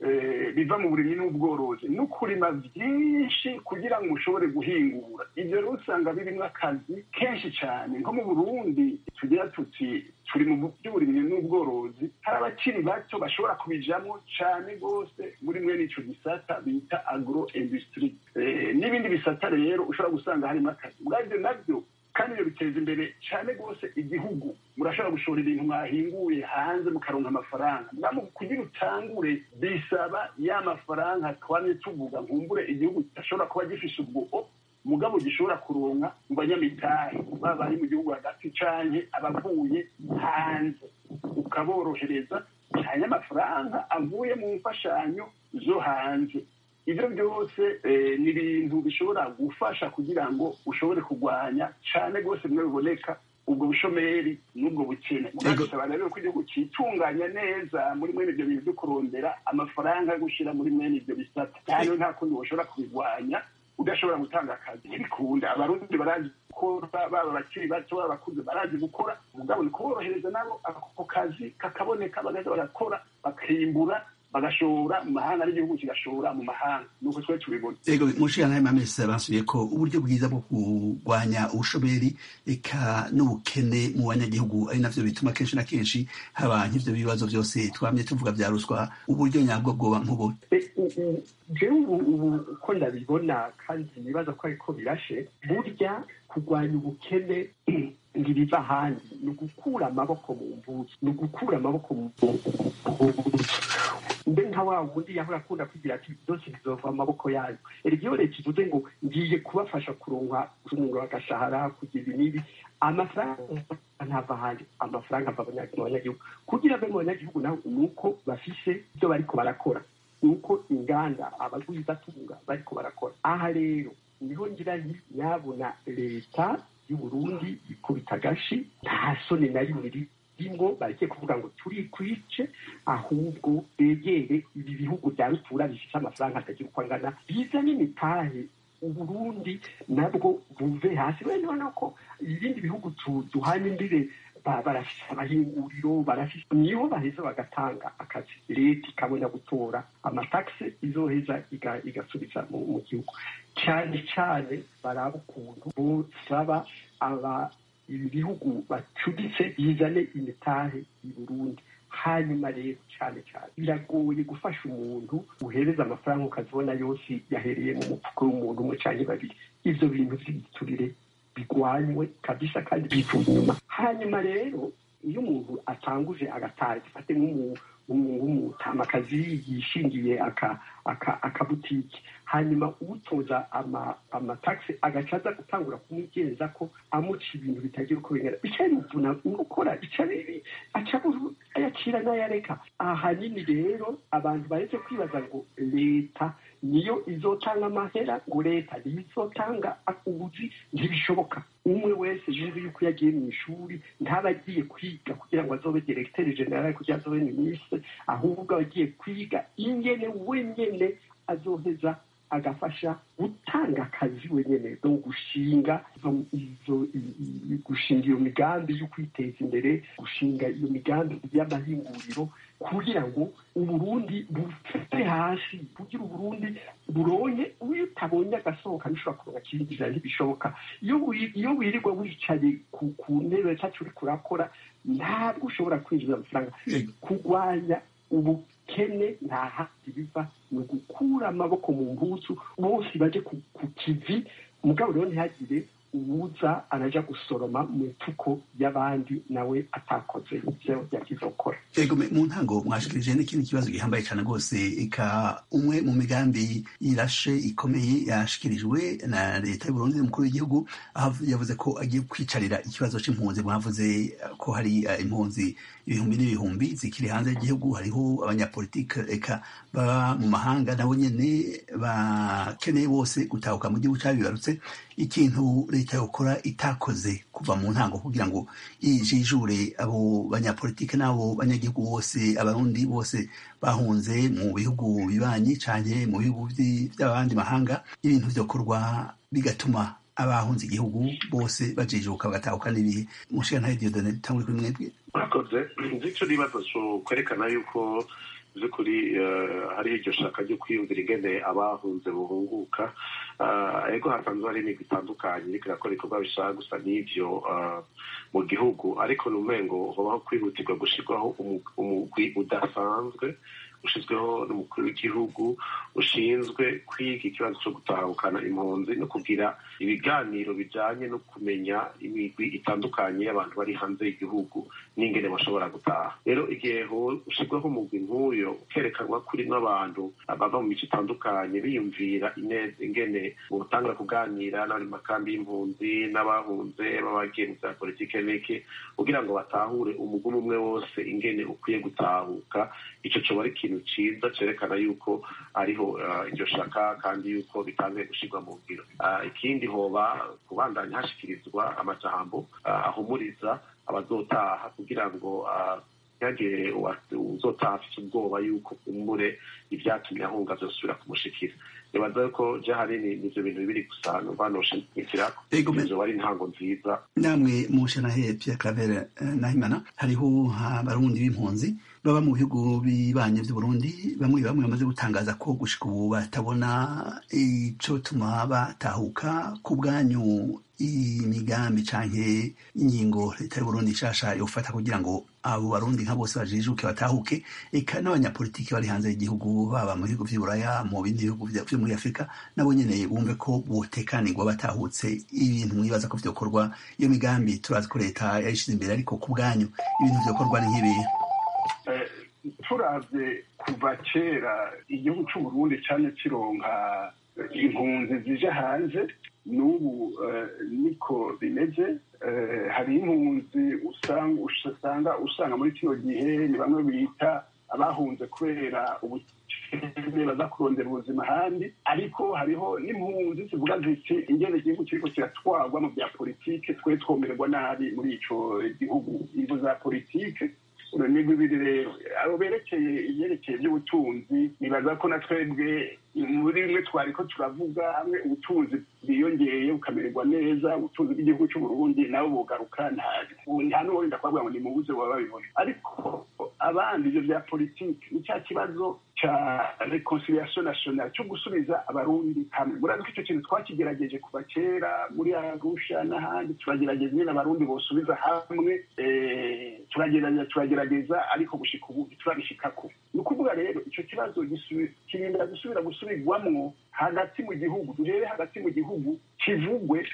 biva mu burimyi n'ubworozi no kurima byinshi kugira ngo ushobore guhingura ibyo rero usanga birimo akazi kenshi cyane nko mu burundi tugira tuti turi mu by'uburimyi n'ubworozi hari abakiri bato bashobora kubijamo cyane rwose muri mwene icyo gisata bita agro industry n'ibindi bisata rero ushobora gusanga harimo akazi ubwabyo nabyo kandi ibyo biteza imbere cyane rwose igihugu murashobora gushora ibintu mwahinguye hanze mukaronka amafaranga mwaba kugira utangure bisaba ya mafaranga twamye tuvuga nkumbure igihugu kidashobora kuba gifise ubwo mugabo gishobora kuronka mu banyamitahe baba bari mu gihugu hagati canke abavuye hanze ukaborohereza cyane amafaranga avuye mu mfashanyo zo hanze ibyo byose ni ibintu bishobora gufasha kugira ngo ushobore kurwanya cyane rwose bimwe biboneka ubwo bushomeri n'ubwo bukene murabisaba rero ko igihugu cyitunganya neza muri mwene ibyo bintu byo kurondera amafaranga yo gushyira muri mwene ibyo bisata kandi nta kundi bashobora kubirwanya udashobora gutanga akazi ntibikunda abarundi barazi gukora baba abakiri bato baba abakuze barazi gukora umugabo ni kuborohereza nabo ako kazi kakaboneka bagaza bagakora bakimbura bagashora mu mahanga n'igihugu kigashora mu mahanga nuko twe tubibona ego mushikana mamese basubiye ko uburyo bwiza bwo kurwanya ubushomeri eka n'ubukene mu banyagihugu ari navyo bituma kenshi na kenshi haba nk'ivyo bibazo vyose twamye tuvuga vya ruswa uburyo nyabwo bwoba nk'ubu jewe ubu uko ndabibona kandi nibaza ko ariko birashe burya kurwanya ubukene ntibiva ahandi ni ugukura amaboko mu mbuzi ni ugukura amaboko mu mbuzi mbe nka wa wundi yahora akunda kugira ati byose bizova amaboko yayo erega iyo leta ivuze ngo ngiye kubafasha kuronka umuro agashahara kugira ibi n'ibi amafaranga ntava ahandi amafaranga ava mu banyagihugu kugira ave mu banyagihugu naho ni uko bafise ibyo bariko barakora ni uko inganda abagwizatunga bariko barakora aha rero niho ngira nti nyabona leta y'uburundi ikubita agashi nta soni na rimwe rimwo bareke kuvuga ngo turi kwice ahubwo begere ibi bihugu bya rutura bifite amafaranga atagira uko angana bizane imitahe uburundi nabwo buve hasi bene ubona ko ibindi bihugu duhanye imbere barafise amahinguriro barafise niho baheza bagatanga akazi leta ikabona gutora amatakisi izoheza igasubiza mu gihugu cyane cyane baraba ukuntu bosaba aba ibi bihugu bacuditse bizane imitahe i burundi hanyuma rero cyane cyane biragoye gufasha umuntu uhereza amafaranga ukazibona yose yahereye mu mufuko w'umuntu umwe cyangwa babiri ibyo bintu by'igiturire bigwanywe kabisa kandi bivuye inyuma hanyuma rero iyo umuntu atanguje agataha gifate nk'umutamakazi yishingiye akabutiki hanyuma utoza amatakisi agaca aza gutangura kumwigenza ko amuca ibintu bitagira uko bingana bica bimuvuna gukora bica bibi aca ayacira n'ayareka ahanini rero abantu baretse kwibaza ngo leta niyo izotanga amahera ngo leta niyo izotanga ubuzi ntibishoboka umwe wese yumva yuko yagiye mu ishuri ntaba agiye kwiga kugira ngo azobe diregiteri generale kugira azobe minisitiri ahubwo aba agiye kwiga ingene wenyene azoheza agafasha gutanga akazi wenyine no gushinga gushinga iyo migambi yo kwiteza imbere gushinga iyo migambi y'amahinguriro kugira ngo uburundi bufite hasi kugira uburundi buronye iyo utabonye agasohoka bishobora kuronka kinjira ntibishoboka iyo wirirwa wicaye ku ntebe cyacu uri kurakora ntabwo ushobora kwinjiza amafaranga kurwanya ubukene nta handi biva ni ugukura amaboko mu mpuzu bose baje ku kivi mugabo rero ntihagire uwuza araja gusoroma mu ipfuko y'abandi nawe atakoze ivyo yagize gukora ego mu ntango mwashikirije n'ikindi kibazo gihambaye cyane rwose eka umwe mu migambi irashe ikomeye yashikirijwe na leta y'uburundi umukuru w'igihugu aho yavuze ko agiye kwicarira ikibazo c'impunzi mwavuze ko hari impunzi ibihumbi n'ibihumbi zikiri hanze y'igihugu hariho abanyapolitike eka baba mu mahanga nabo nyene bakeneye bose gutahuka mu gihugu cabibarutse ikintu leta yokora itakoze kuva mu ntango kugira ngo ijijure abo banyapolitike n'abo banyagihugu bose abarundi bose bahunze mu bihugu bibanyi canke mu bihugu vy'abandi mahanga ibintu vyokorwa bigatuma abahunze igihugu bose bajijuka bagatahuka n'ibihe mushikana Dieudonne tangure kuri mwebwe murakoze nzi ico nibazo co kwerekana yuko by'ukuri hariho iryo shaka ryo kwiyumvira ingene abahunze buhunguka ego hasanzwe hari imigwi itandukanye iriko irakora ibikorwa bishaka gusa n'ivyo mu gihugu ariko ni umengo hobaho kwihutirwa gushirwaho umugwi udasanzwe ushyizweho n'umukuru w'igihugu ushinzwe kwiga ikibazo cyo gutahukana impunzi no kugira ibiganiro bijyanye no kumenya imigwi itandukanye y'abantu bari hanze y'igihugu n'ingene bashobora gutaha rero igihe ushyirwaho umugwi nk'uyo ukerekanwa kuri n'abantu bava mu mico itandukanye biyumvira ineza ingene utanga kuganira n'abari mu makambi y'impunzi n'abahunze b'abagiye mu bya politike n'iki kugira ngo batahure umugumi umwe wose ingene ukwiye gutahuka icyo cyoba ari ikintu cyiza cyerekana yuko ariho iryo shaka kandi yuko bitangiye gushyirwa mu ngiro ikindi hoba kubandanya hashyikirizwa amajambo ahumuriza abazotaha kugira ngo ntihagire uzotaha afite ubwoba yuko umure ibyatumye ahunga byosubira kumushikira nibaza ko je hanini nivyo bintu bibiri gusa numva noshimikirako ivyo wari intango nziza namwe mushanahe Pierre Claver Nahimana hariho abarundi b'impunzi baba mu bihugu bibanye vy'uburundi bamwe bamwe bamaze gutangaza ko gushika ubu batabona ico tuma batahuka ku bwanyu imigambi canke ingingo leta y'uburundi nshasha yofata kugira ngo abo barundi nka bose bajijuke batahuke eka n'abanyapolitiki bari hanze y'igihugu baba mu bihugu vy'uburaya mu bindi bihugu vyo muri afurika nabo nyene bumve ko botekanirwa batahutse ibintu mwibaza ko vyokorwa iyo migambi turazi ko leta yayishize imbere ariko ku bwanyu ibintu vyokorwa ni nk'ibihe turavye kuva kera igihugu c'uburundi cane kironka impunzi zije hanze n'ubu niko bimeze hari impunzi usanga usanga muri kino gihe ni bamwe bita abahunze kubera abakene baza kurondera ubuzima ahandi ariko hariho n'impunzi zivuga ziti ingene igihugu kiriko kiratwarwa mu bya politike twe twomererwa nabi muri ico gihugu ingo za politike ni bibiri rero abo berekeye ibyerekeye by'ubutunzi nibaza ko na twebwe muri bimwe twari ko turavuga hamwe ubutunzi bwiyongeye bukamererwa neza ubutunzi bw'igihugu cy'u Burundi nabo bugaruka nta n'uwenda kubavuga ngo ni mu buze baba babibona ariko abandi ibyo bya politiki ni cya kibazo cya reconciliation nationale cyo gusubiza abarundi hamwe murazi ko icyo kintu twakigerageje kuva kera muri arusha n'ahandi turagerageza nyine abarundi bosubiza hamwe turagerageza turagerageza ariko gushika ubu turabishikako ni ukuvuga rero icyo kibazo kirinda gusubira gusubirwamwo hagati mu gihugu duhere hagati mu gihugu kivugwe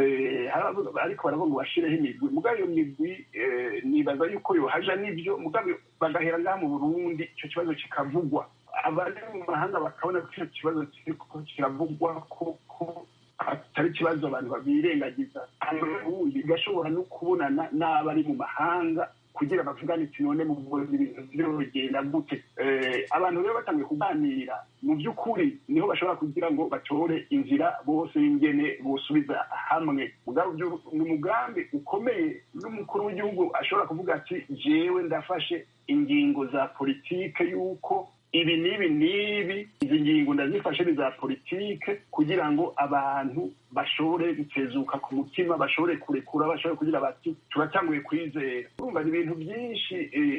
ariko baravuga ngo bashireho imigwi mugabo iyo migwi nibaza yuko yohaja n'ibyo mugabo bagahera ngaha mu burundi icyo kibazo kikavugwa abari mu mahanga bakabona ko icyo kibazo kiriko kiravugwa koko atari ikibazo abantu birengagiza ubundi bigashobora no kubonana n'abari mu mahanga kugira bavugane iti none mu ibintu birogenda gute abantu rero batangiye kuganira mu by'ukuri niho bashobora kugira ngo batore inzira bose y'ingene bosubiza hamwe ni umugambi ukomeye n'umukuru w'igihugu ashobora kuvuga ati jewe ndafashe ingingo za politike y'uko ibi n'ibi n'ibi izi ngingo ndazifashe ni za politike kugira ngo abantu bashobore gutezuka ku mutima bashobore kurekura bashobore kugira bati turatanguye kwizera urumva ni ibintu byinshi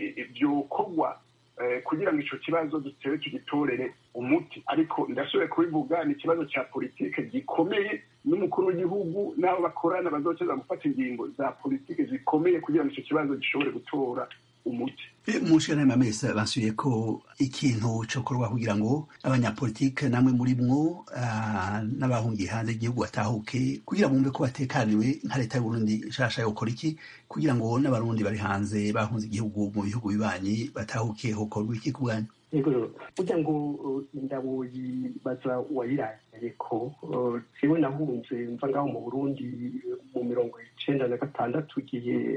byokorwa kugira ngo icyo kibazo dutere tugitorere umuti ariko ndashoboye kubivuga ni ikibazo cya politike gikomeye n'umukuru w'igihugu n'abo bakorana bazokeza gufata ingingo za politike zikomeye kugira ngo icyo kibazo gishobore gutora umuti mu nshingano mesa basubiye ko ikintu cyokorwa kugira ngo abanyapolitike namwe muri mwo n'abahungiye hanze y'igihugu batahuke kugira bumve ko batekaniwe nka leta y'uburundi nshasha yokora iki kugira ngo n'abarundi bari hanze bahunze igihugu mu bihugu bibanyi batahuke hokorwa iki ku bwanyu yego kugira ngo indabo yibaza wayiraye ko jewe nahunze mva ngaho mu burundi mu mirongo icenda na gatandatu igihe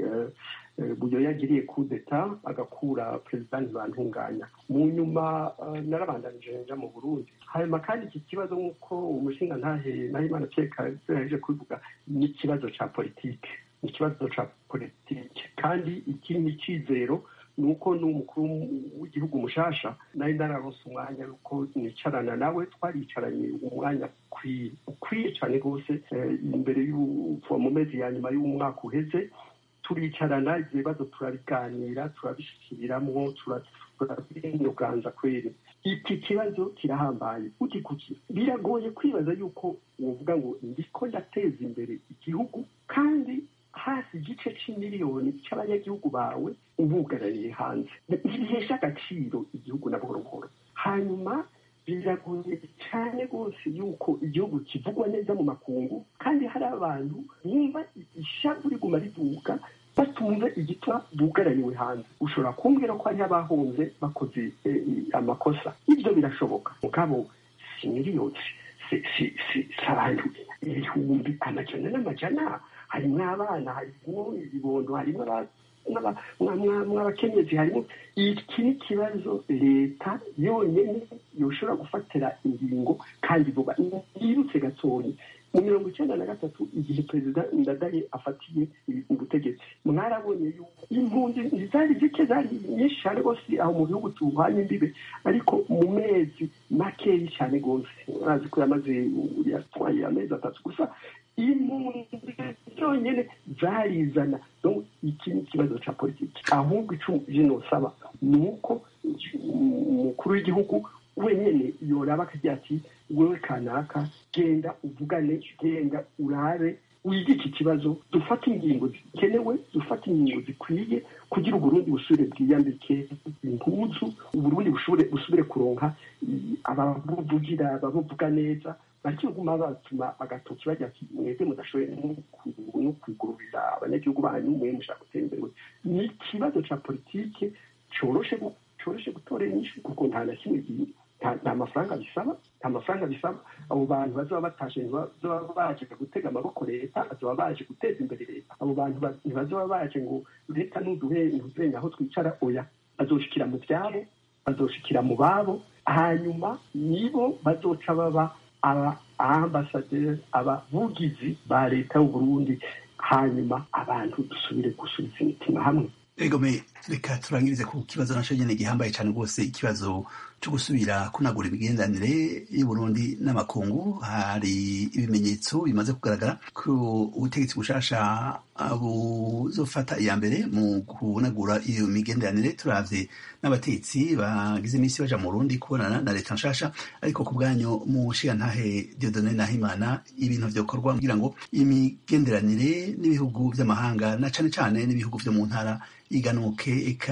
buyo yagiriye kudeta agakura perezida ntibantunganya mu nyuma narabandanije nja mu burundi hanyuma kandi iki kibazo nk'uko umushinga ntahe nahimana ceka yaje kubivuga ni ikibazo ca politike ni ikibazo ca politike kandi iki ni icizero ni uko n'umukuru w'igihugu mushasha nari nararonse umwanya yuko nicarana nawe twaricaranye umwanya ukwiye ukwiye cyane rwose imbere y'uva mu mezi ya nyuma y'umwaka uheze turicarana ibyo bibazo turabiganira turabishyikiramwo turabinuganza kweri iki kibazo kirahambaye ugikurikira biragoye kwibaza yuko wovuga ngo ndiko ndateza imbere igihugu kandi hafi igice c'imiliyoni c'abanyagihugu bawe ubugarariye hanze ntibihesha agaciro igihugu na buhoro buhoro hanyuma biragoye cyane rwose yuko igihugu kivugwa neza mu makungu kandi hari abantu bumva ishavu riguma riduka batumva igituma bugaraniwe hanze ushobora kumbwira ko hariho abahunze bakoze amakosa ibyo birashoboka mugabo si miliyoni si abantu ibihumbi amajana n'amajana harimo abana harimo ibibondo harimo mw'abakenyezi harimo iki ni ikibazo leta yonyine yoshobora gufatira ingingo kandi vuba yirutse gatoya mu mirongo icyenda na gatatu igihe perezida ndadaye afatiye ubutegetsi mwarabonye yuko impunzi zari zike zari nyinshi cyane rwose aho mu gihugu tuhanye imbibe ariko mu mezi makeya cyane rwose urazi ko yamaze yatwaye amezi atatu gusa impunzi zonyine zarizana iki ni ikibazo cya politiki ahubwo icyo nosaba ni uko umukuru w'igihugu wenyine yoraba akagira ati wewe kanaka genda uvugane genda urabe wige iki kibazo dufate ingingo zikenewe dufate ingingo zikwiye kugira uburundi busubire bwiyambike impuzu uburundi busubire kuronka ababuvugira ababuvuga neza bakiguma batuma agatoki bajya ati mwebwe mudashoboye no kwigururira abanyagihugu banyu mwe mushaka gutera imbere ni ikibazo ca politike coroshe coroshe gutora inyishu kuko nta na kimwe nta mafaranga bisaba nta mafaranga bisaba abo bantu bazaba batashe ntibazaba baje gutega amaboko leta bazaba baje guteza imbere leta abo bantu ntibazaba baje ngo leta ntuduhe ntuzenya aho twicara oya bazoshikira mu byabo bazoshikira mu babo hanyuma nibo bazoca baba aba ambasaderi abavugizi ba leta y'uburundi hanyuma abantu dusubire gusubiza imitima hamwe egome reka turangirize ku kibazo naco nyene gihambaye cane rwose ikibazo co gusubira kunagura imigenderanire y'uburundi n'amakungu hari ibimenyetso bimaze kugaragara ko ubutegetsi bushasha buzofata iya mbere mu kunagura iyo migenderanire turavye n'abatetsi bagize iminsi baja mu burundi kubonana na leta nshasha ariko ku bwanyu mu nshigantahe diodone nahimana ibintu vyokorwa kugira ngo imigenderanire n'ibihugu vy'amahanga na cane cane n'ibihugu vyo mu ntara iganuke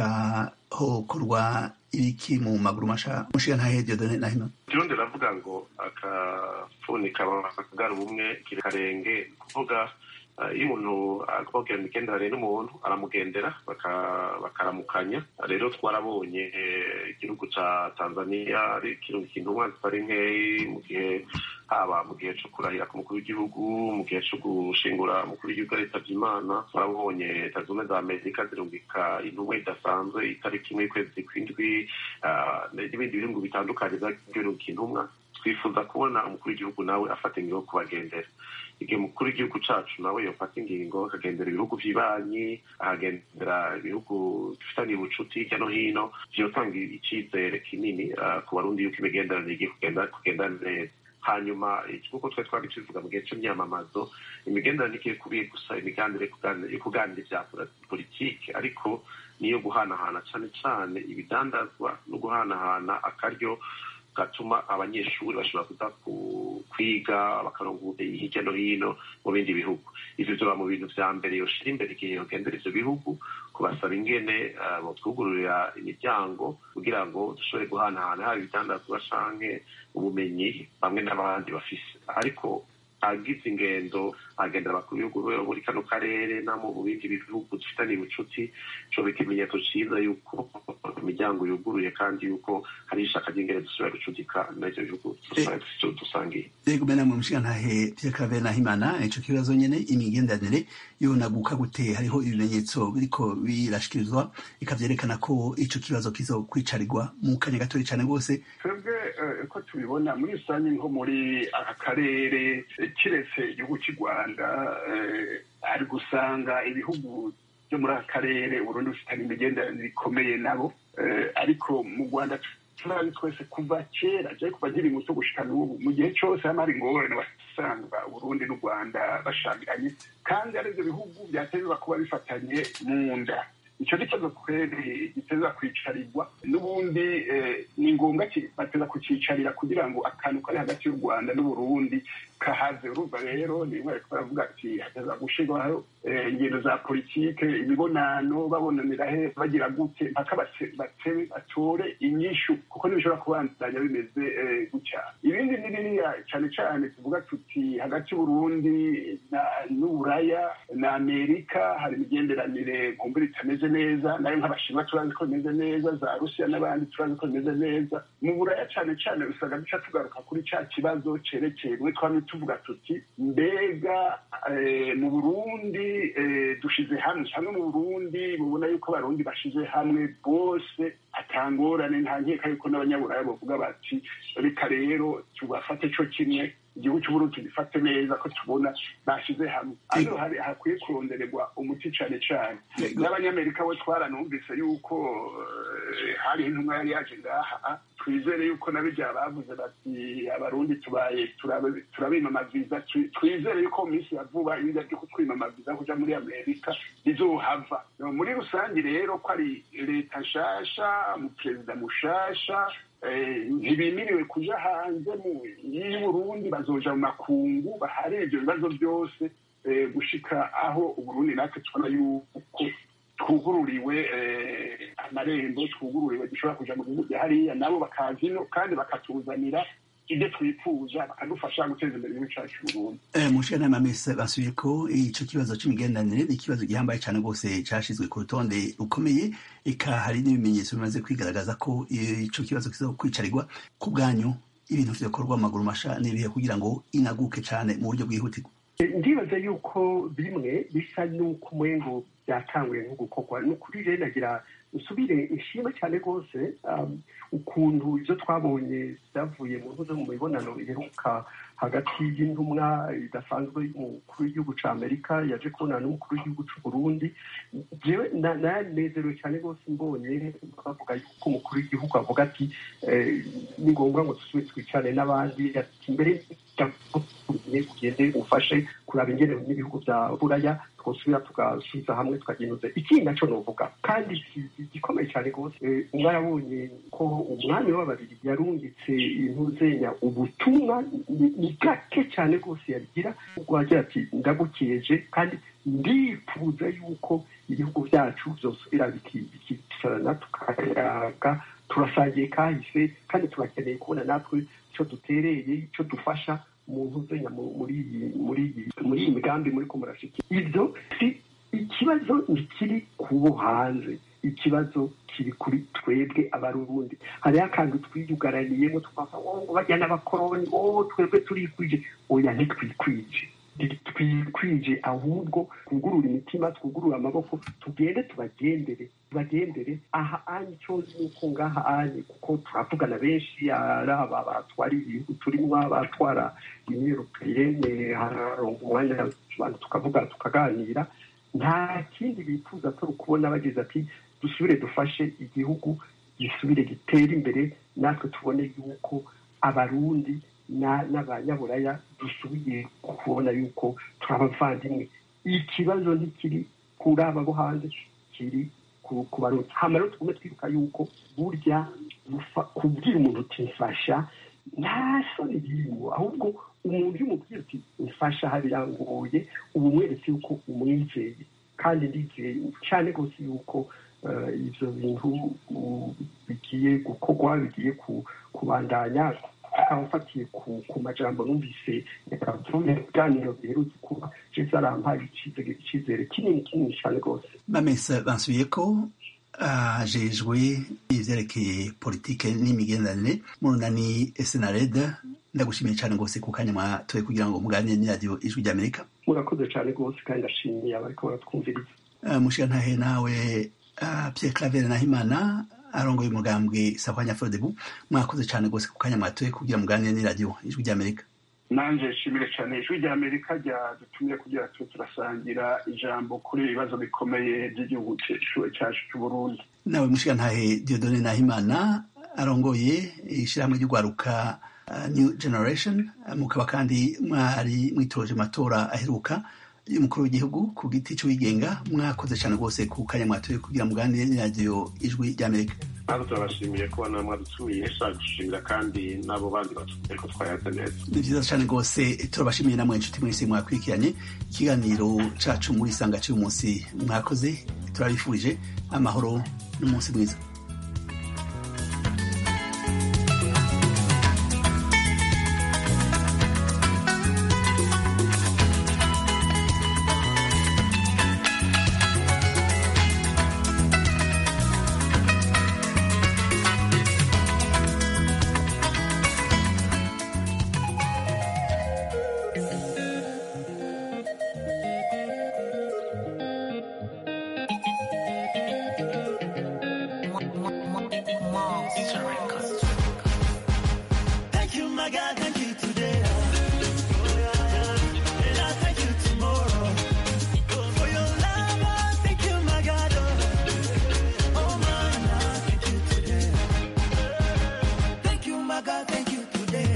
ikahokorwa ibiki mu maguru masha mushiga ntahe Dieudonne Nahimana Kirundi ravuga ngo akafuni kagara ubumwe karenge kuvuga iyo umuntu akubwira imigenderanire n'umuntu aramugendera bakaramukanya rero twarabonye igihugu ca tanzania ari ikintu kintumwa zitari nkeyi mu gihe haba mu gihe co kurahira ku mukuru w'igihugu mu gihe co gushingura umukuru w'igihugu aritabye imana twarabonye leta zunze za amerika zirungika intumwa idasanzwe itariki imwe y'ukwezi kw'indwi n'ibindi bihugu bitandukanye vyarungika intumwa twifuza kubona umukuru w'igihugu nawe afata ingingo yo kubagendera igihe umukuru w'igihugu cacu nawe yofata ingingo akagendera ibihugu vy'ibanyi akagendera ibihugu dufitaniye ubucuti hirya no hino vyotanga icizere kinini ku barundi yuko imigenderanire igiye kugenda neza hanyuma nk'uko twari twari tubivuga mu gihe c'imyamamazo imigenderanire igiye kubiye gusa imiganire yo kuganira ivya politike ariko niyo guhanahana cane cane ibidandazwa no guhanahana akaryo gatuma abanyeshuri bashobora kuza kwiga bakaronka ubumenyi hirya no hino mu bindi bihugu ivyo vyoba mu bintu vya mbere yoshira imbere igihe yogendera ivyo bihugu kubasaba ingene botwugururira imiryango kugira ngo dushobore guhanahana haba ibitandazwa canke ubumenyi bamwe n'abandi bafise ariko agize ingendo agendera abakuru b'ibihugu muri kano karere no mu bindi bihugu dufitaniye ubucuti coba ikimenyetso ciza yuko imiryango yuguruye kandi yuko hari ishaka ry'ingene dusubira gucutika n'ivyo bihugu dusangiye yego mena mu mushigantahe Pierre Claver Nahimana ico kibazo nyene imigenderanire yonaguka gute hariho ibimenyetso biriko birashikirizwa ikavyerekana ko ico kibazo kizokwicarirwa mu kanya gatoya cane rwose twebwe ko tubibona muri rusange nko muri aka karere kiretse igihugu cy'u rwanda hari gusanga ibihugu byo muri aka karere uburundi bufitanye imigenderanire ikomeye nabo ariko mu rwanda turazi twese kuva kera je kuva nkiri muto gushika n'ubu mu gihe cose hama hari ingorane wasanga uburundi n'u rwanda bashanganye kandi ari ivyo bihugu vyatezwa kuba bifatanye mu nda ico gitezo kweri giteza kwicarirwa n'ubundi ni ngombwa bateza kucicarira kugira ngo akantu kari hagati y'u rwanda n'uburundi kahaze urumva rero ni mwe baravuga ati hateza gushirwaho ingendo za politike imibonano babonanira he bagira gute mpaka batebe batore inyishu kuko ntibishobora kubandanya bimeze gutya ibindi ni biriya cane cane tuvuga tuti hagati y'uburundi n'uburaya na amerika hari imigenderanire nkumbura itameze neza nayo nk'abashinwa turazi ko bimeze neza za rusiya n'abandi turazi ko bimeze neza mu buraya cane cane usanga duca tugaruka kuri ca kibazo cerekeye mwe twamye tuvuga tuti mbega mu burundi dushize hamwe hamwe mu burundi mubona yuko abarundi bashize hamwe bose atangorane nta nkeka yuko n'abanyaburaya bavuga bati reka rero tubafate co kimwe igihugu cy'uburundi tugifate neza ko tubona bashize hamwe hano hari hakwiye kurondererwa umuti cane cane n'abanyamerika bo twaranumvise yuko hari intumwa yari yaje ngaha twizere yuko nabirya bavuze bati abarundi tubaye turabimamaviza twizere yuko mu minsi ya vuba ibirya byo kutwimamaviza kuja muri amerika bizohava muri rusange rero ko ari leta nshasha umuperezida mushasha ntibimiriwe kuja hanze y'uburundi bazoja mu makungu baharire ivyo bibazo byose gushika aho uburundi natwe tubona yuko twugururiwe amarembo twugururiwe dushobora kuja mu gihugu bya hariya nabo bakaza ino kandi bakatuzanira ibyo twifuza bakadufasha guteza imbere igihugu cacu Burundi mushana mamese basubiye ko ico kibazo c'imigenderanire ni ikibazo gihambaye cane rwose cashizwe ku rutonde rukomeye eka hari n'ibimenyetso bimaze kwigaragaza ko ico kibazo kizokwicarirwa ku bwanyu ibintu vyokorwa amaguru masha n'ibihe kugira ngo inaguke cane mu buryo bwihutirwa ndibaza yuko bimwe bisa n'uko umengo byatanguye nko gukorwa ni ukuri rero nagira nsubire ishimwe cyane rwose um, ukuntu ibyo twabonye byavuye mu ntuze mu mibonano iheruka hagati y'intumwa idasanzwe y'umukuru w'igihugu cya amerika yaje kubonana n'umukuru w'igihugu cy'u burundi jewe na- nanezerewe cyane rwose mbonye bavuga yuko umukuru w'igihugu avuga ati eh, ni ngombwa ngo dusubire twicane n'abandi ati mbere ugende ufashe kuraba ingene n'ibihugu bya buraya twosubira tugasubiza hamwe tukagenuza ikindi naco novuga kandi ki- gikomeye cyane rwose eh, mwarabonye ko umwami w'ababiri yarungitse intuzenya ubutumwa ni- ni gake cyane rwose yagira ubwo agira ati ndagukeje kandi ndifuza yuko ibihugu byacu byosubira biki- bikicarana tukayaga turasangiye kahise kandi turakeneye kubona natwe icyo dutereye icyo dufasha mu ntuzenya mu- muri iyi muri iyi muri iyi migambi muri ko murashiki ibyo si ikibazo ntikiri kubo hanze ikibazo kiri kuri twebwe abarundi hariho akantu twiyugaraniyemo twava ngo bajya n'abakoroni oh twebwe turikwije oya ntitwikwije twikwije ahubwo twugurura imitima twugurura amaboko tugende tubagendere tubagendere aha anye icyo nzi ni uko ngaha anye kuko turavugana benshi ari aba batwara ibihugu turimo abatwara imyirukiyene hararonga umwanya abantu tukavuga tukaganira nta kindi bifuza atari ukubona bageze ati dusubire dufashe igihugu gisubire gitere imbere natwe tubone yuko abarundi na- n'abanyaburaya dusubiye kubona yuko turi abavandimwe ikibazo ntikiri kuri aba bo hanze kiri ku ku barundi hama rero tugume twibuka yuko burya gufa- kubwira umuntu uti mfasha nta soni birimo ahubwo umuntu iyo umubwira uti mfasha aha birangoye uba umweretse yuko umwizeye kandi ndizeye cyane rwose yuko eh, ibyo bintu uh, bigiye gukorwa bigiye ku- kubandanya akaba afatiye ku ku majambo numvise yavuye mu biganiro biherutse kuba jesu arampaye icyizere icyizere kinini kinini cyane rwose bamesa bansubiye ko ajejwe ivyerekeye politike n'imigenderanire mu runani senarede ndagushimiye cyane rwose ku kanya mwatoye kugira ngo muganire n'iradiyo ijwi ry'amerika murakoze cyane rwose kandi ndashimiye abariko baratwumviriza Uh, mushigantahe nawe uh, Pierre Claver Nahimana arongoye umugambwe Sahwanya Frodebu mwakoze cyane rwose ku kanya mwatoye kugira muganire n'iradiyo ijwi ry'amerika nanje nshimire cyane ijwi rya amerika ryadutumye kugira tube turasangira ijambo kuri ibi bibazo bikomeye by'igihugu cyacu cyacu cy'uburundi nawe mushigantahe Dieudonne Nahimana arongoye ishyirahamwe ry'urwaruka uh, New Generation uh, mukaba kandi mwari mwitoje matora aheruka y'umukuru w'igihugu ku giti cy'uwigenga mwakoze cyane rwose ku kanya mwatoye kugira muganire n'iradiyo ijwi ry'amerika natwe turabashimiye kuba namwe mwadutumiye shaka gushimira kandi n'abo bandi batubwiye ko twayaze neza ni byiza cyane rwose turabashimiye namwe inshuti mwese mwakurikiranye ikiganiro cacu muri isanga cy'uyu munsi mwakoze turabifurije amahoro n'umunsi mwiza Thank you, my God, thank you today. And I thank you tomorrow. For your love, I thank you, my God. Oh, man, I thank you today. Thank you, my God, thank you today.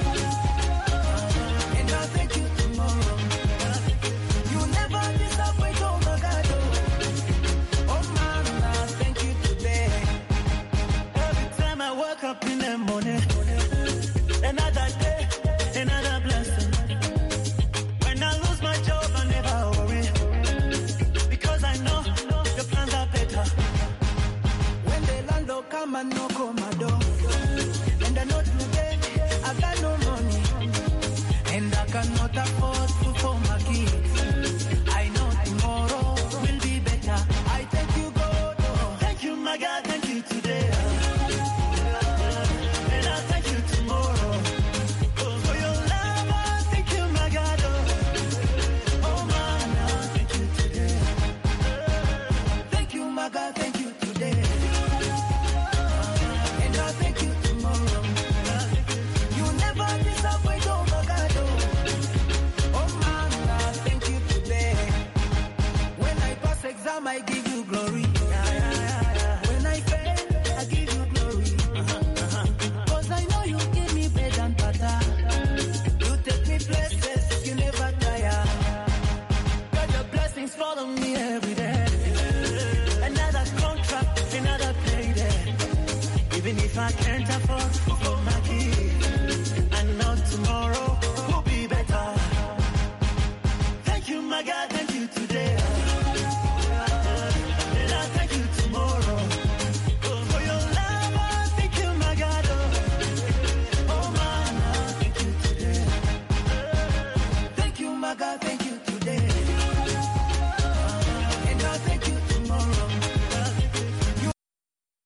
And I thank you tomorrow. You never disappoint, oh, my God. Oh, man, I thank you today. Every time I wake up in the morning, another day, another blessing. When I lose my job, I never worry. Because I know the plans are better. When the landlord come and knock on my door, and I know today I got no money, and I cannot afford food for my kids. I know tomorrow will be better. I thank you, God. oh. Thank you, my God. Thank you today. And I thank you tomorrow. Oh, for your love, I thank you, my God. Oh, oh man, I thank you today. Thank you, my God. Thank you today. Even if I can't afford